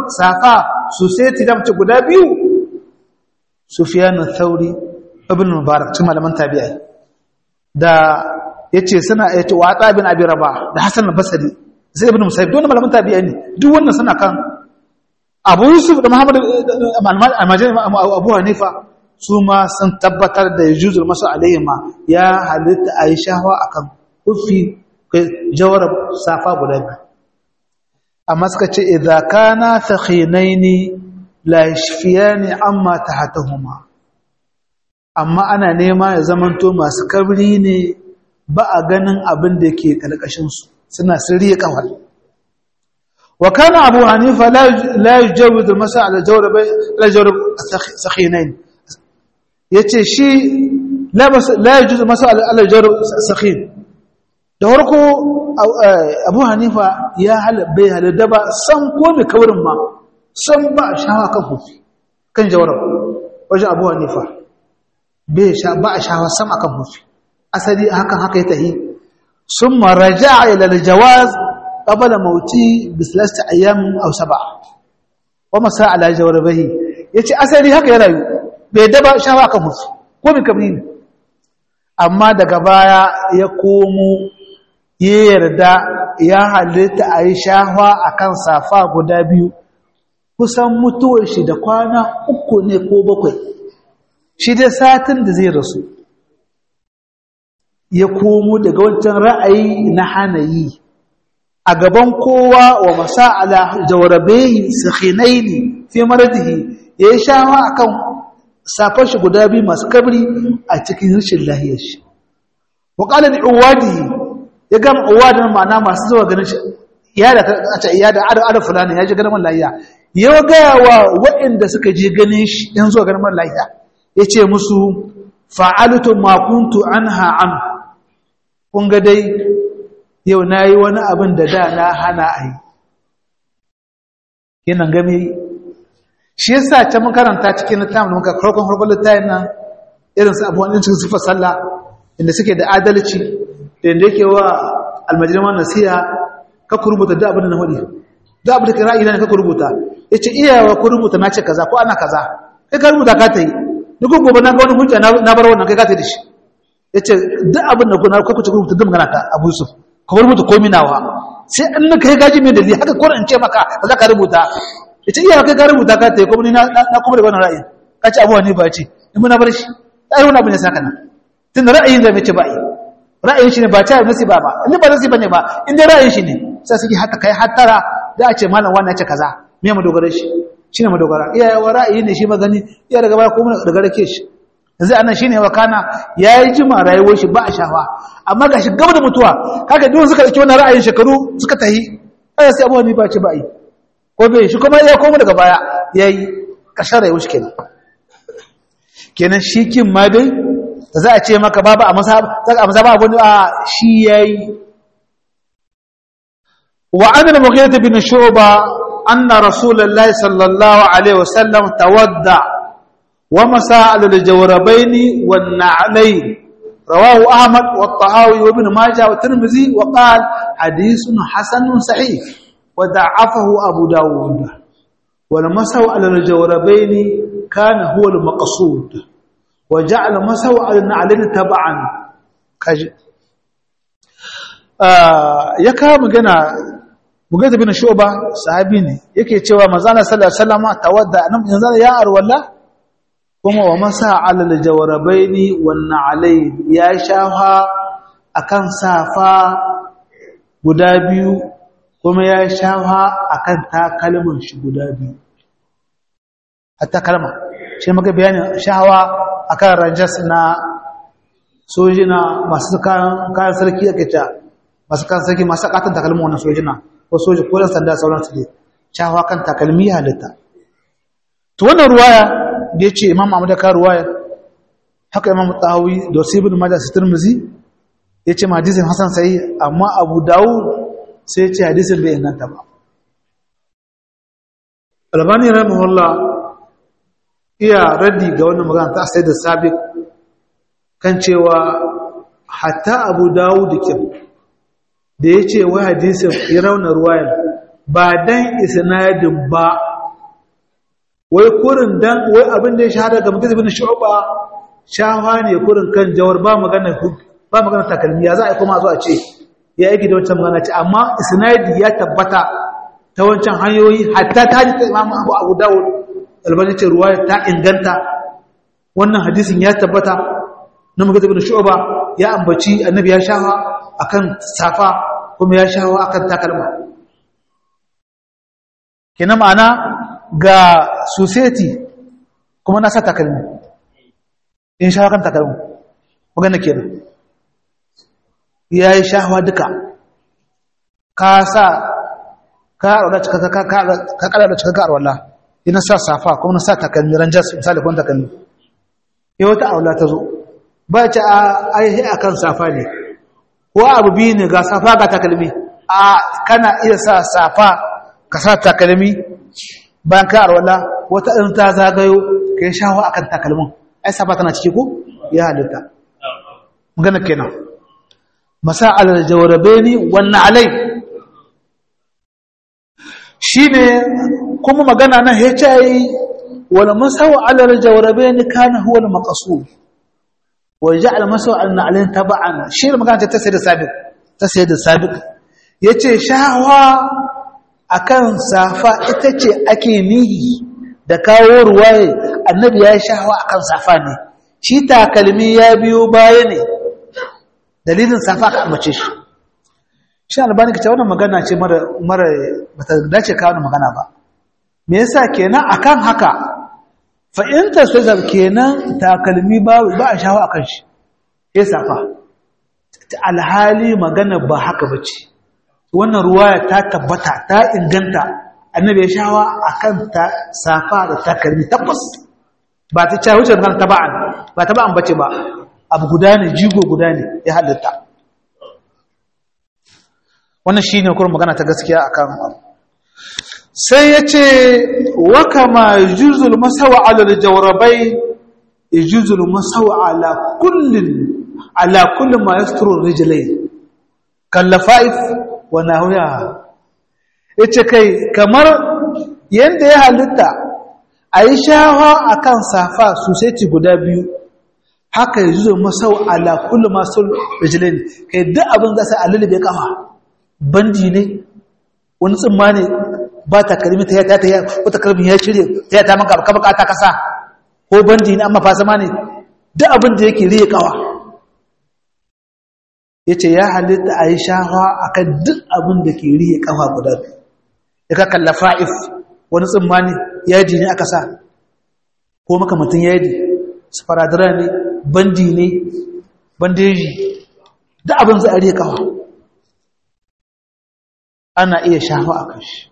safa su sai tidamci guda biyu sufyan thauri ibn mubarak cikin malaman tabi'ai da yace suna yace wa ta bin abi rabah da hasan al-basri sai ibn musayyib don malaman tabi'ai ne duk wannan suna kan abu yusuf da muhammad al-majani abu hanifa su ma sun tabbatar da yajuzul masu alayhi ma ya halitta a yi shahawa a kan kufi jawarar safa guda biyu amma suka ce idza kana takhinaini la yashfiyani amma tahtahuma amma ana nema ya zamanto masu kabri ne ba a ganin abin da ke kalkashin su suna sirriye kawal wa kana abu hanifa la yujawizu masa ala jawrab la jawrab sakhinain yace shi la la yujuzu masa ala jawrab sakhin da farko abu hanifa ya bai halada ba san ko mai kaurin ma san ba a shawa kan hufi kan jawarar wajen abu hanifa ba a shawa sam akan hufi asali hakan haka ya tahi sun maraja a ilal jawaz ƙabala mauti bislasta ayyamin au saba wa masa ala jawar bahi ya ce asali haka ya rayu bai daba shawa akan hufi ko mai kabri ne amma daga baya ya komo ya yarda ya halitta a yi shahwa a kan safa guda biyu kusan mutuwar shi da kwana uku ne ko bakwai shi dai satin da zai rasu ya komo daga wancan ra'ayi na hanayi a gaban kowa wa masa'ala jawarabehi sakhinaini fi maradihi ya yi shahwa a kan safar shi guda biyu masu kabri a cikin rashin lahiyar shi wa ƙalar uwadi ya gama uwadin ma'ana masu zuwa ganin shi iyada a ce iyada ada fulani ya ji ganin man lahiya ya gaya wa waɗanda suka je ganin shi in zuwa ganin man lahiya ya ce musu fa'altu ma kuntu anha an kun ga dai yau na yi wani abin da da na hana a yi yanan game shi yasa ta makaranta cikin littafin da muka farkon farkon littafin nan irin su abubuwan cikin sufar sallah inda suke da adalci da yadda yake wa almajirman nasiha ka ku rubuta da abin da na faɗi da abin da ka ra'ayi na ka ku rubuta ya ce iyawa ku rubuta na ce kaza ko ana kaza kai ka rubuta ka ta yi duk gobe na ga wani hujja na bar wannan kai ka ta yi da shi ya ce duk abin da kuna ku ci rubuta duk magana ta abu yusuf ka rubuta komi nawa sai an na kai gaji mai dalili haka ko in ce maka ka za ka rubuta ya ce iyawa kai ka rubuta ka ta yi kuma ni na kuma da wannan ra'ayin ka ce abuwa ne ba ce in muna bar shi ai wani abin ya saka nan tun da ra'ayin da mai ce ba yi ra'ayin shi ne ba ta nasi ba ba in ba nasi bane ba in dai ra'ayin shi ne sai suke haka kai hattara da a ce malam wannan ya ce kaza me mu dogara shi shine mu dogara iya wa ra'ayi ne shi magani iya daga baya ko mun daga rake shi yanzu anan shine wa kana yayi jima rayuwar shi ba a shafa amma gashi gaba da mutuwa kaga duk suka dauki wannan ra'ayin shekaru suka tahi ai sai abuwa ni ba ce ba yi ko bai shi kuma ya koma daga baya yayi kashar rayuwar shi kenan kenan shi kin ma dai za a ce maka babu a mazaba abu a shi ya yi wa an da mughirta bin shuba anna rasulullahi sallallahu alaihi wasallam tawadda wa masa alal jawrabaini wan na'layn rawahu ahmad wa tahawi wa ibn majah wa tirmidhi wa qala hadithun hasanun sahih wa da'afahu abu dawud wal masaw alal jawrabaini kana huwa al maqsud وجعل مسو على النعلين تبعا kaji ya kawo magana bugata bin shuba sahabi ne yake cewa manzana sallallahu alaihi wasallam tawadda nan yanzu ya arwalla kuma wa masa ala aljawrabaini wan na'alayn ya shafa akan safa guda biyu kuma ya shafa akan takalmin shi guda biyu hatta kalma shi maka bayanin shawa akan ranjas na sojina masu kayan sarki ake ta masu kayan sarki masu katon takalmi wannan sojina ko soji ko dan sanda sauran su ne shawa kan takalmi halitta to wannan ruwaya da yace imam Ahmad ka ruwaya haka imam Tahawi da Sibin Majah Tirmidhi yace ma hadisin Hasan sai amma Abu Dawud sai yace hadisin bai inganta ba Albani rahimahullah iya raddi ga wannan magana ta sai da sabiq kan cewa hatta abu dawud kin da ya ce wai hadisin ya rauna ruwayan ba dan isnadin ba wai kurin dan wai abin da ya shahara ga mutum ibn shu'ba shafa ne kurin kan jawar ba magana ba magana takalmi ya za a yi kuma zo a ce ya yi da wancan magana ce amma isnadi ya tabbata ta wancan hanyoyi hatta ta ji ta imamu abu abu dawud albani ce ruwaya ta inganta wannan hadisin ya tabbata na mutum ibn shu'ba ya ambaci annabi ya shafa akan safa kuma ya shafa akan takalma kenan ma'ana ga society kuma na sa takalmi in sha kan takalmi magana kenan ya yi shahawa duka ka sa ka arwala cika ka kada da cika ka arwala ina sa safa kuma na sa takalmi ranjas misali kuma takalmi ya wata arwala ta zo ba ta aihe a kan safa ne ko abu biyu ne ga safa ga takalmi a kana iya sa safa ka sa takalmi bayan ka arwala wata ɗin ta zagayo ka yi shawo a kan takalmin ai safa tana ciki ko ya halitta magana kenan masa alal jawarabe ni wannan alai shi ne kuma magana na hicayi wani masawa alal jawarabe ni kana huwa da makasu wani ji almasawa alna'alin taba'an shi ne magana ta sai da sabiq ta sai da sabiq ya ce shawa akan safa ita ce ake nihi da kawo ruwaye annabi ya shahawa akan safa ne shi takalmi ya biyo baya ne dalilin safa ka ambace shi shi albani kace wannan magana ce mara mara bata dace ka wannan magana ba me yasa kenan akan haka fa in tasawza kenan takalmi ba ba a shahawa akan shi sai safa alhali magana ba haka bace wannan ruwaya ta tabbata ta inganta annabi ya shawa akan ta safa da takalmi tabbas ba ta cewa wuce kan taba'an ba taba'an bace ba abu guda ne jigo guda ne ya halitta wannan shine kuma magana ta gaskiya akan sai yace wa kama yujuzul masawa ala aljawrabai yujuzul masawa ala kullin ala kulli ma yasturu rijlayn kallafaif wa nahuya yace kai kamar yanda ya halitta ayi shawa akan safa society guda biyu haka yazo masau ala kullu masul rijlain kai duk abin da sai alulube kafa bandi ne wani tsimma ne ba ta kalmi ta ta ta wata kalmi ya cire ta ta maka ka bukata kasa ko bandi ne amma fasama ne duk abin da yake riye kawa ya ce ya halitta a yi shafa a kan duk abin da ke riye kafa guda ya ka kalla fa'if wani tsammani yaji ne aka sa ko makamantin yaji sparadara ne bandi ne bandeji duk abin za a riye kafa ana iya shafa a kan shi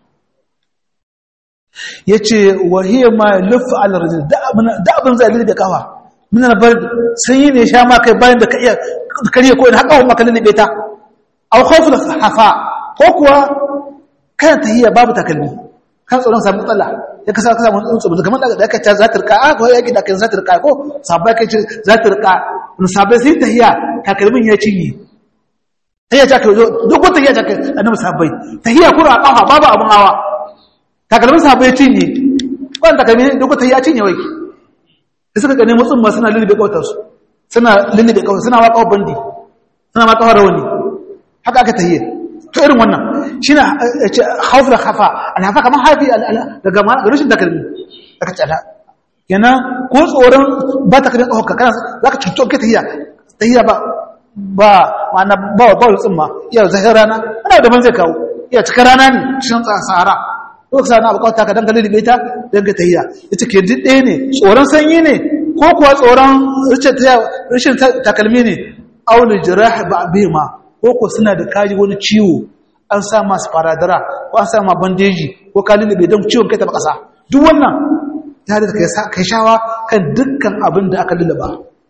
ya ce wahiyar ma lufa alarajin duk abin za a riye kafa muna bar sanyi ne sha ma kai bayan da ka iya kariya ko in haka wa maka lullube ta aw khawful hafa ko kuwa kana tahiyya babu takalmi kan tsoron samu matsala ya kasa kasa mun tsoro kamar da aka ta za ta rika a ko yaki da kan za ta rika ko sabai kai za ta rika mun sabai sai tahiyya takalmin ya cinye tahiyya ta kai duk wata tahiyya ta kai annabi sabai tahiyya kura kafa babu abun hawa takalmin sabai ya cinye wannan takalmin duk wata tahiyya cinye wai da suka gane mutsun ma suna lullube kawatarsu suna lullube kawai suna wa kawar bandi suna ma kawar rawani haka aka tahiyye to irin wannan shi na haufar hafa alhafa kamar haifi daga rashin takalmi aka tsada yana ko tsoron ba takalmin kawar ka kana za ka cuto ka tahiyya tahiyya ba ba ma'ana ba wa bawul tsimma iya zahir rana ana daban zai kawo iya cikin rana ne cikin sahara lokacin na bukata ka dan kalli ta dan ka tahiyya ita ke duk ɗaya ne tsoron sanyi ne ko kuwa tsoron rashin takalmi ne aulul jirah ba bima ko ko suna da kaji wani ciwo an sa masu faradara ko an sa ma bandeji ko ka lulube don ciwon kai ta kasa duk wannan ta da kai shawa kan dukkan abin da aka lulluba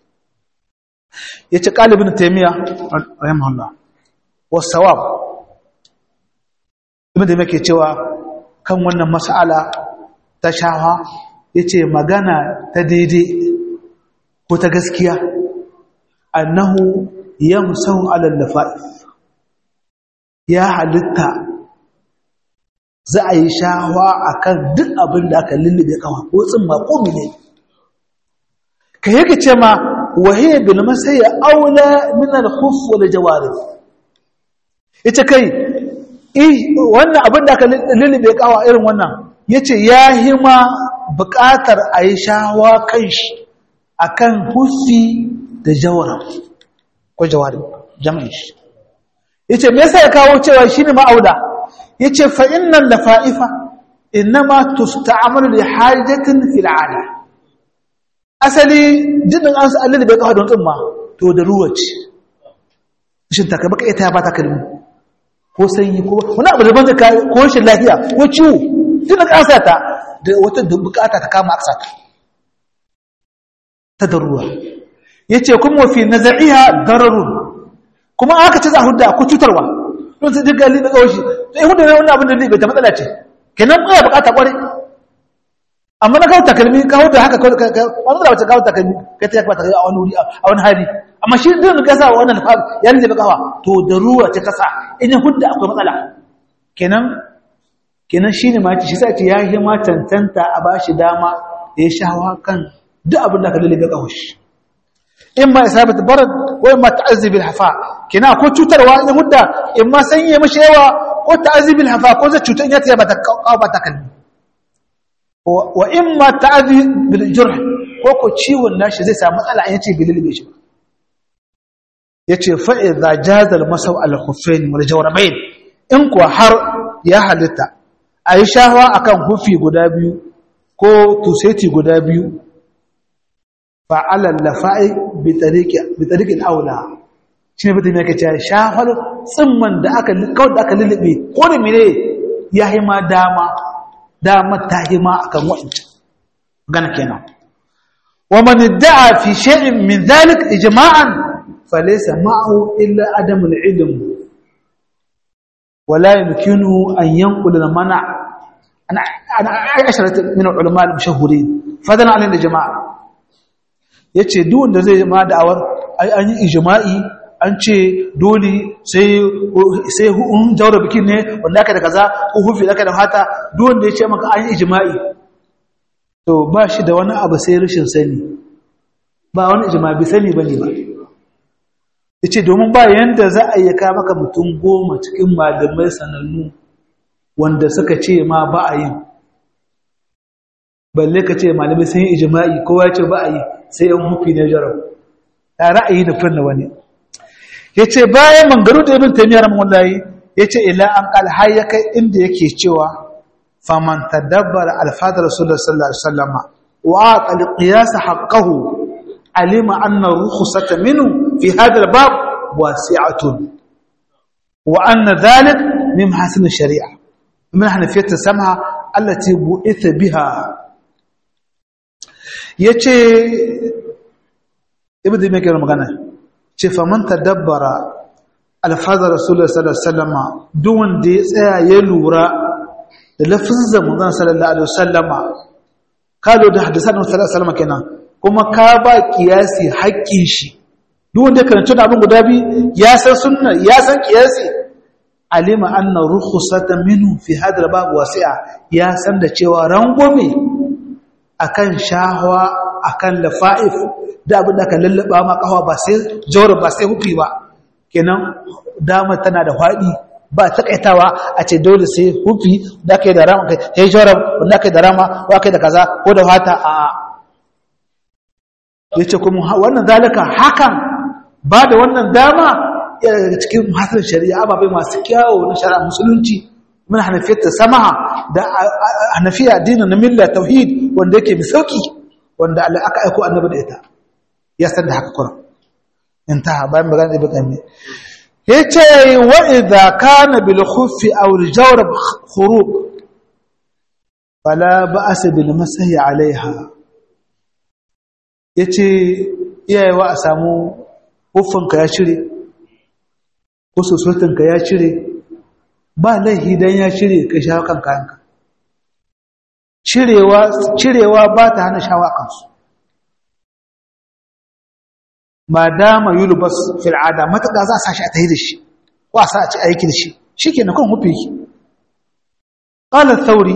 ya ce ƙalibin taimiyya rahimahullah wasawab ibn da yake cewa kan wannan mas'ala ta shawa ya ce magana ta daidai ko ta gaskiya annahu yamsahu ala lafa'if ya halitta za a yi shawa akan duk abin da aka lullube kawa ko tsimma ko mene ka yake ce ma wahiyar bil masaya aula min al khuf wal jawarih ita kai wannan abin da aka lullube kawa irin wannan yace ya hima buƙatar a yi shawa kan shi akan hufi da jawara ko jawari jami'in shi yace me yasa ya kawo cewa shine ma'auda yace fa innal lafa'ifa inma tusta'malu li hajatin fil 'ala asali jinin an sa'alli da kawo don tsumma to da ruwa ce shin ta baka ita ba ta kalmi ko sanyi ko wani abu da ban zaka ko shi lafiya ko ciwo jinin an sa ta da wata bukata ta kama aksa ta ta da ruwa yace kuma fi nazaiha dararun kuma aka ce za a hudda ko cutarwa don sai duk gali da kawashi sai hudda ne wannan abin da zai ta matsala ce kenan ba bukata kware amma na kawo takalmi ka hudda haka kawai ka matsala wacce kawo takalmi kai ta yakba ta a wani wuri a wani hali amma shi din ka sa wannan ya rike ba kawa to da ruwa ce kasa in ya hudda akwai matsala kenan kenan shine ma shi sai ce ya yi ma tantanta a bashi dama ya shawa kan duk abin da ka lalle ga kawashi imma isabat barad wa imma ta'azzib al-hafa kina ko cutarwa in mudda imma sanye mashi yawa ko ta'azzib al-hafa ko zai cutar ya taya bata kawo bata kalbi wa imma ta'azzib bil jurh ko ko ciwon nashi zai samu matsala an yace bililbe shi yace fa idza jaza al-masaw al-khuffain wal jawrabain in kuwa har ya halitta ayi shahwa akan hufi guda biyu ko tuseti guda biyu fa'ala lafa'i bi tariqin aula shi ne mutum yake cewa shafar tsimman da aka kawai da aka lullube ko da mene ya yi ma dama dama ta yi ma akan wa'ancan gana kenan wa man da'a fi shay'in min dhalik ijma'an falaysa ma'ahu illa adam al-ilm wala yumkinu an yanqul al-mana' ana ana asharat min al-ulama al-mashhurin fadan 'ala al-jama'a ya ce duwanda zai ma da'awar an yi ijima'i an ce dole sai hun jaura bikin ne wanda aka da kaza ko hufi aka da fata duwanda ya ce maka an yi ijima'i to ba shi da wani abu sai rashin sani ba wani ijima'i bi sani ba ne ba ya ce domin ba yadda za a yi ka maka mutum goma cikin malamai sanannu wanda suka ce ma ba a yin balle ka ce malamai sun yi ijima'i kowa ce ba a yi sai yan hufi ne jarau ta ra'ayi da furna wani ya ce bayan mangaru da ibn taimiyar wallahi ya ce ila an kalha ya kai inda yake cewa faman tadabbar alfadar rasulullah sallallahu alaihi wasallama wa aqal qiyas haqqahu alima anna rukhsata minhu fi hadha albab wasi'atun wa anna dhalik min hasan ash-shari'a min hanafiyat as-sam'a allati bu'itha biha ya ce ibi da mai magana ce faman dabbara alfazar rasulullah sallallahu alaihi wasallama duk wanda ya tsaya ya lura da lafizan manzon sallallahu alaihi wasallama ka lo da hadisan sallallahu alaihi wasallama kenan kuma ka ba kiyasi haƙƙin shi duk wanda ya karanta abin guda bi ya san sunna ya san kiyasi alima anna rukhsatan minhu fi hadha bab wasi'a ya san da cewa rangwame akan shahwa akan lafa'if da abin da ka lallaba ma kawa ba sai jawar ba sai hufi ba kenan dama tana da faɗi ba takaitawa a ce dole sai hufi da kai da rama kai jawar da kai da rama ko kai da kaza ko da fata a yace kuma wannan zalika hakan ba da wannan dama yana daga cikin hasar shari'a ababai masu kyawu na shari'a musulunci mun hanafiyar ta samaha da hanafiya addinin na milla tauhid wanda yake mai sauki wanda Allah aka aiko annabi da ita ya san da haka kuma intaha bayan magana da bakami yace wa idza kana bil khuffi aw al jawrab khuruq fala ba'as bil masahi alaiha yace iyayewa a samu huffinka ya cire ko sosotinka ya cire ba laihi dan ya cire ka sha kan kayanka cirewa cirewa ba ta hana shawa kansu ma dama yulbas fil ada mataka za a sa shi a tayi da shi ko a sa a ci aiki da shi shikenan kan hufi qala thawri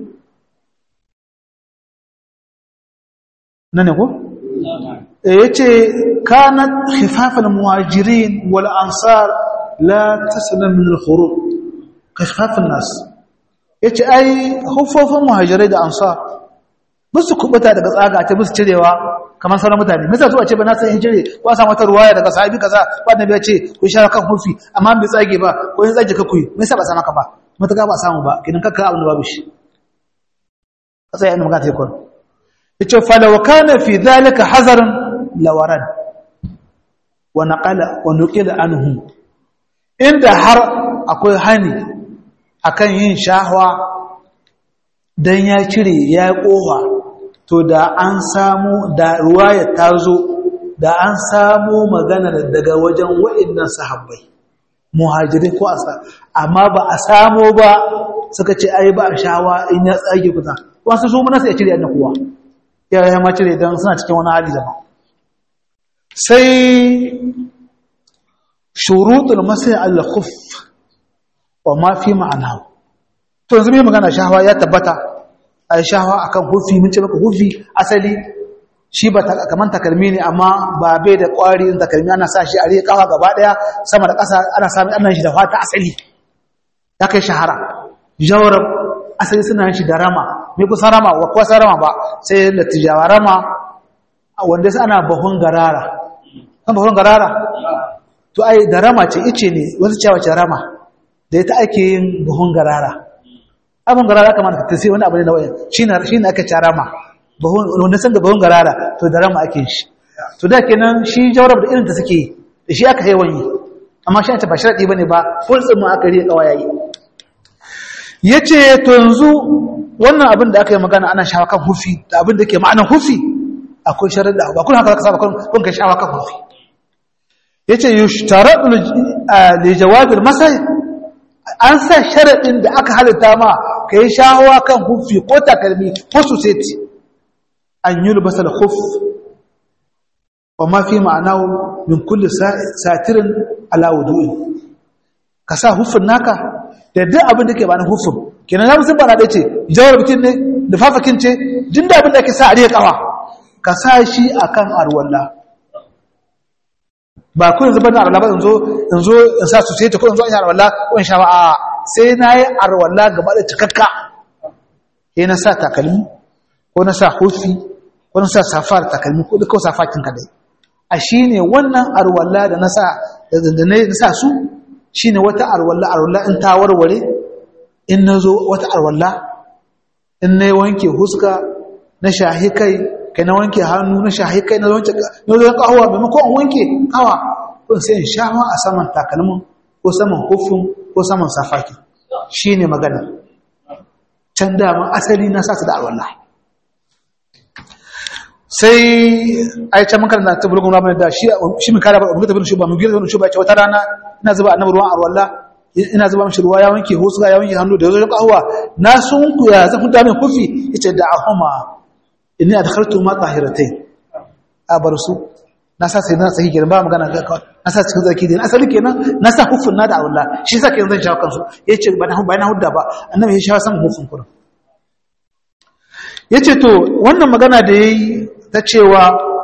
nane ko yace kanat khifafal muhajirin wal ansar la taslam min al khuruj khifafan nas yace ai huffofin muhajirai da ansar musu kubuta daga tsaga ta musu cirewa kamar sauran mutane misa zuwa ce ba na san hijire ko a samu wata ruwaya daga sahabi kaza ba da ce ku sha kan hufi amma bai tsage ba ko yin tsage ka kuyi me yasa ba sa maka ba mutaka ba samu ba kidan kakka abin da babu shi kasai inda magana ta kun yace fa law kana fi dhalika hazarun lawaran wa naqala wa nuqila anhu inda har akwai hani akan yin shahwa dan ya cire ya kofa to da an samu da ruwaya ta zo da an samu magana daga wajen wa'annan sahabbai muhajirin ko asa amma ba a samu ba suka ce ai ba a shawa in ya tsage kusa wasu su mun sai ya cire annan kuwa ya ya ma cire dan suna cikin wani hali daban sai shurutul masai al-khuff wa ma fi ma'anahu to yanzu mai magana shahawa ya tabbata a shahawa akan hufi mun ce maka hufi asali shi ba kaman takalmi ne amma ba bai da kwari in takalmi ana sa shi a riƙa kawa gaba daya sama da ƙasa ana samun annan shi da fata asali ya kai shahara jawarab asali suna shi da rama me kusa rama wa kusa rama ba sai da tijawa rama wanda sai ana bahun garara kan bahun garara to ai da rama ce ice ne wasu cewa ce rama da ita ake yin bahun garara abin garara kamar ta sai wani abu ne na wayan shine shine aka ci rama bahun wanda san da bahun garara to da rama ake shi to da kenan shi jawrab da irin ta suke da shi aka yawan yi amma shi ta ba sharadi bane ba fultsin mu aka riya kawayayi yace to yanzu wannan abin da aka yi magana ana shawa kan hufi da abin da ke ma'anar hufi akwai sharadi ba kun haka saba kun kai shawa kan hufi yace yushtaradu li jawab al-masai an sa sharadin da aka halitta ma kai shawa kan hufi ko takalmi ko suseti an yulbasa al-khuf wa ma fi ma'anahu min kulli satirin ala wudu'i ka sa hufin naka da duk abin da ke ba na hufin kenan na musun bana dace jawar bikin ne da fafakin ce jin da abin da ke sa a riya kawa ka sa shi akan arwalla ba ku yanzu bana arwalla ba in zo in zo in sa su sai ta ko in zo in yi arwalla ko in sha ba a sai na yi arwalla gaba da cikakka sai na sa takalmi ko na sa hufi ko na sa safar takalmi ko duka safakin kadai a shine wannan arwalla da na sa da na sa su shine wata arwalla arwalla in ta warware in na zo wata arwalla in na wanke huska na shahi kai kai na wanke hannu na shahi kai na wanke na zo kawo maimakon in wanke kawa ko sai in sha a saman takalmin ko saman hufin ko saman safaki shine magana can dama asali na sa su da arwalla sai ai can muka da tabulgun rabin da shi shi mun kara ba mu tabbata shi ba mu gira shi ba ce wata rana ina zuba annabi ruwan arwalla ina zuba mishi ruwa ya wanke huska ya wanke hannu da yazo kahwa na sunku ya zafi da min kufi yace da ahuma inni adkhaltu ma tahiratayn a bar su na sa sai na sahi kenan ba magana ga na sa cikin zaki din asali kenan na sa hufun na da arwalla shi sa kenan zan shawo kansu yace ba na ba na hudda ba annabi ya shawo san hufun kurin yace to wannan magana da yayi ta cewa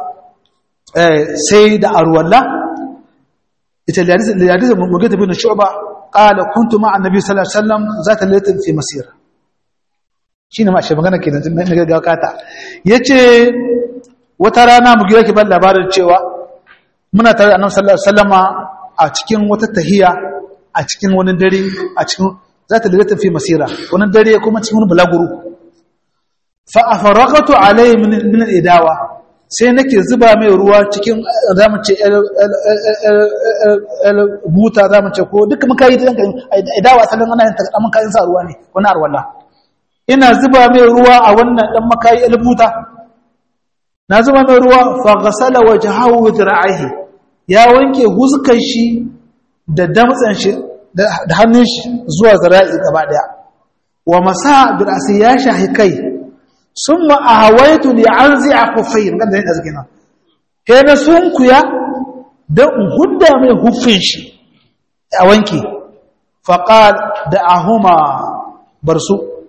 sai da arwalla ita liyadisa mugita bin shu'ba qala kuntu ma'a annabi sallallahu alaihi wasallam zata laylatin fi masira shine ma shi magana kenan na ga kata yace wata rana mugira ki ban labarin cewa muna tare da annabi sallallahu alaihi wasallama a cikin wata tahiya a cikin wani dare a cikin zata laylatin fi masira wani dare kuma cikin wani bulaguro fa afaraqatu alayhi min al-idawa sai nake zuba mai ruwa cikin zamu ce buta zamu ce ko duka muka yi danka idawa asalin ana yin ta mun kayan sa ruwa ne wani arwalla ina zuba mai ruwa a wannan dan makayi albuta na zuba mai ruwa fa ghasala wajhahu dhira'ihi ya wanke huskan shi da damtsan shi da hannun shi zuwa zira'i gaba daya wa masa bil ya shahi kai ثم أهويت لأنزع خفين قد ذلك أزكينا هنا سنكيا ده هدى من خفين أوانكي فقال دعهما برسو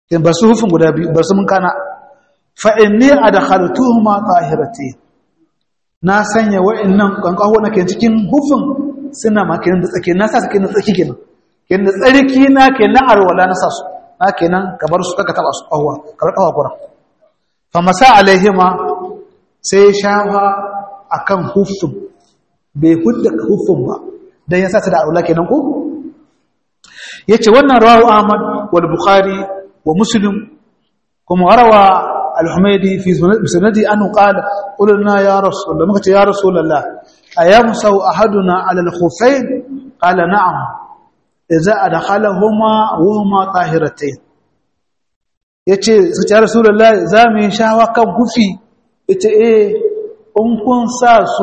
in ba su hufin guda biyu ba su mun kana fa inni adkhaltuhuma tahirati na sanya wa'annan kankaho na ke cikin hufin suna makinan da tsaki na sa su kenan tsaki kenan kenan da tsarki na kenan arwala na sa su na kenan ka bar su kaka taba su kawwa kamar kawa kura fa masa alaihima sai shafa akan hufin bai hudda hufin ba dan ya sa ta da arwala kenan ko yace wannan rawu ahmad wal bukhari wa muslim kuma rawa al-humaydi fi sanadi anhu qala qulna ya rasul Allah muka ce ya rasulullah ayamsau ahaduna ala al-khuffayn qala na'am idza adkhalahuma wa huma tahiratayn yace su ce ya rasulullah za mu yi shawa kan gufi yace eh in kun sa su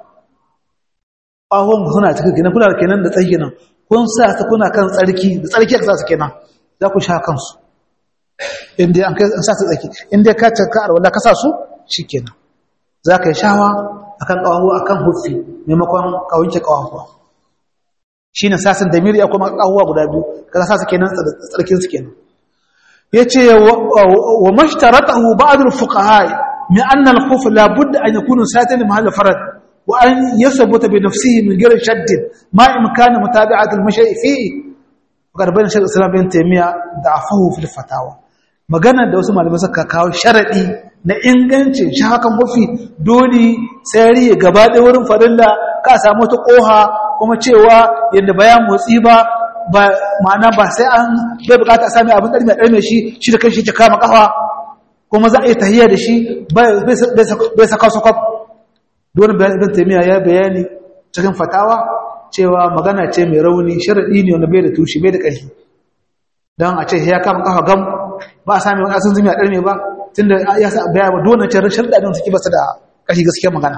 ahon suna cikin kenan kuna kenan da tsaki kenan kun sa su kuna kan tsarki da tsarki aka sa su kenan za ku sha kansu inda an kai sa su tsaki inda ka cika arwala ka sa su shikenan za ka yi shawa akan kawahu akan hufi maimakon kawunke kawahu shine sasin da miri akwai kawahu guda biyu ka sa su kenan tsarkin su kenan yace wa mashtaratahu ba'd al-fuqaha min anna al-khuf la budda an yakuna satin mahall farad وأن يثبت بنفسه من غير شد ما إمكان متابعة المشي فيه وقد بين شيخ الإسلام بن تيمية ضعفه في الفتاوى magana da wasu malamai suka kawo sharadi na ingancin shi hakan mafi dole sai ya gaba da wurin farilla ka samu ta koha kuma cewa yadda bayan motsi ba ba ma'ana ba sai an bai bukata a sami abin ɗarmi a ɗarme shi shi da kanshi ya kama kafa kuma za a yi tahiyya da shi bai saka su kwaf dole bayan ibn taymiya ya bayani cikin fatawa cewa magana ce mai rauni sharadi ne wanda bai da tushe bai da ƙarfi dan a ce ya kama kafa gam ba a sami wani asin zumi a ɗarme ba tunda ya sa bayani ba dole ce sharadi din suke basu da ƙarfi gaskiya magana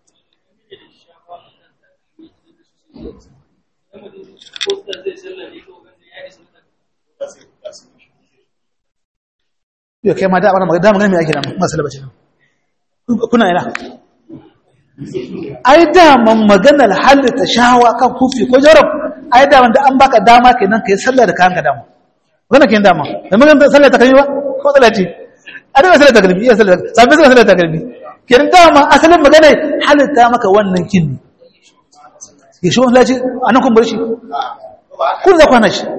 yau kai ma da abana magana magana mai ake nan masu labacin kuna yana ai daman maganar halitta shawa kan kufi ko jarab ai daman da an baka dama kenan kai sallah da kayan ka dama wannan kenan dama da maganar sallah ta kalmi ba ko sallah ce a daga sallah ta kalmi iya sallah sabbi sallah ta kalmi kenan dama asalin maganar halitta maka wannan kin ya shi wallahi ce anan kun bar shi kun za kwana shi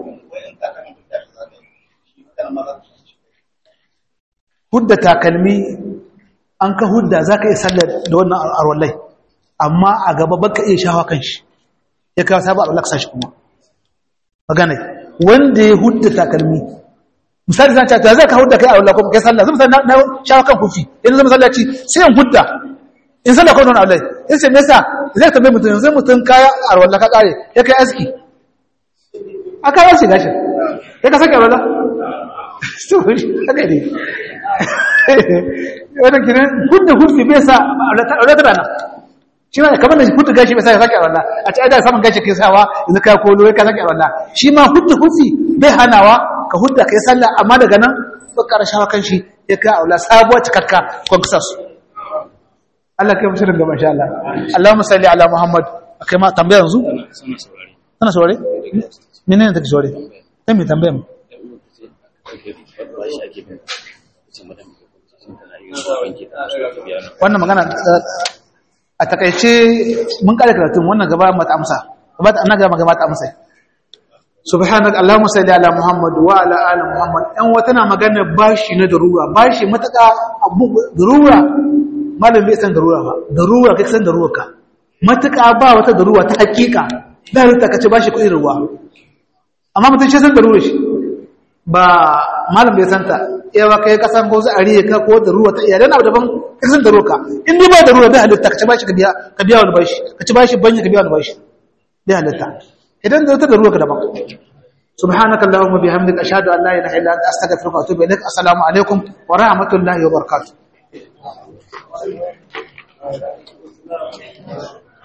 hudda takalmi an ka hudda za ka iya sallar da wannan arwallai amma a gaba baka iya shawa kan shi ya kawo sabu arwallai ka shi kuma magana wanda ya hudda takalmi misali zan cata zai ka hudda kai arwallai kuma kai sallah zai misali na shawa kan kufi yanzu zai misallaci sai in hudda in sallah kawai arwallai in ce nesa zai tambaye mutum zai mutum kaya arwallai ka kare ya kai aski a kawo shi gashin ya ka sake arwallai haka ne wadda kiran hudda hurfi bai sa aulatar rana shi ma kamar da hudda gashi bai sa ya sake a wallah a ci aida saman gashi kai sawa yanzu ka kolo ya ka sake a wallah shi ma hudda hurfi bai hanawa ka hudda kai sallah amma daga nan ba ƙara shawa kan shi ya ka aula sabuwa cikakka kwan kusa su Allah kai musu daga masha Allah Allahumma salli ala Muhammad akai ma tambaya yanzu sana saurare menene take saurare kai me tambaya mu wannan magana a takaice mun kare karatun wannan gaba mata amsa gaba ana gaba gaba ta amsa subhanaka allahumma salli ala muhammad wa ala ali muhammad dan wata na magana bashi na darura bashi mataka abu darura malam bai san darura ba darura kai san darura ka mataka ba wata darura ta hakika da rita kace bashi kudin ruwa amma mutum shi san darura shi ba malam bai santa yawa kai kasan ko a riye ka ko da ruwa ta iya dan abu daban ka san da ruwa ka in dai ba da ruwa bai halitta ka ci bashi ka biya ka biya wani bashi ka ci bashi banya ka biya wani bashi bai halitta idan da wata da ruwa ka daban subhanaka allahumma bihamdika ashhadu an la ilaha illa anta astaghfiruka wa atubu ilaik assalamu alaikum wa rahmatullahi wa barakatuh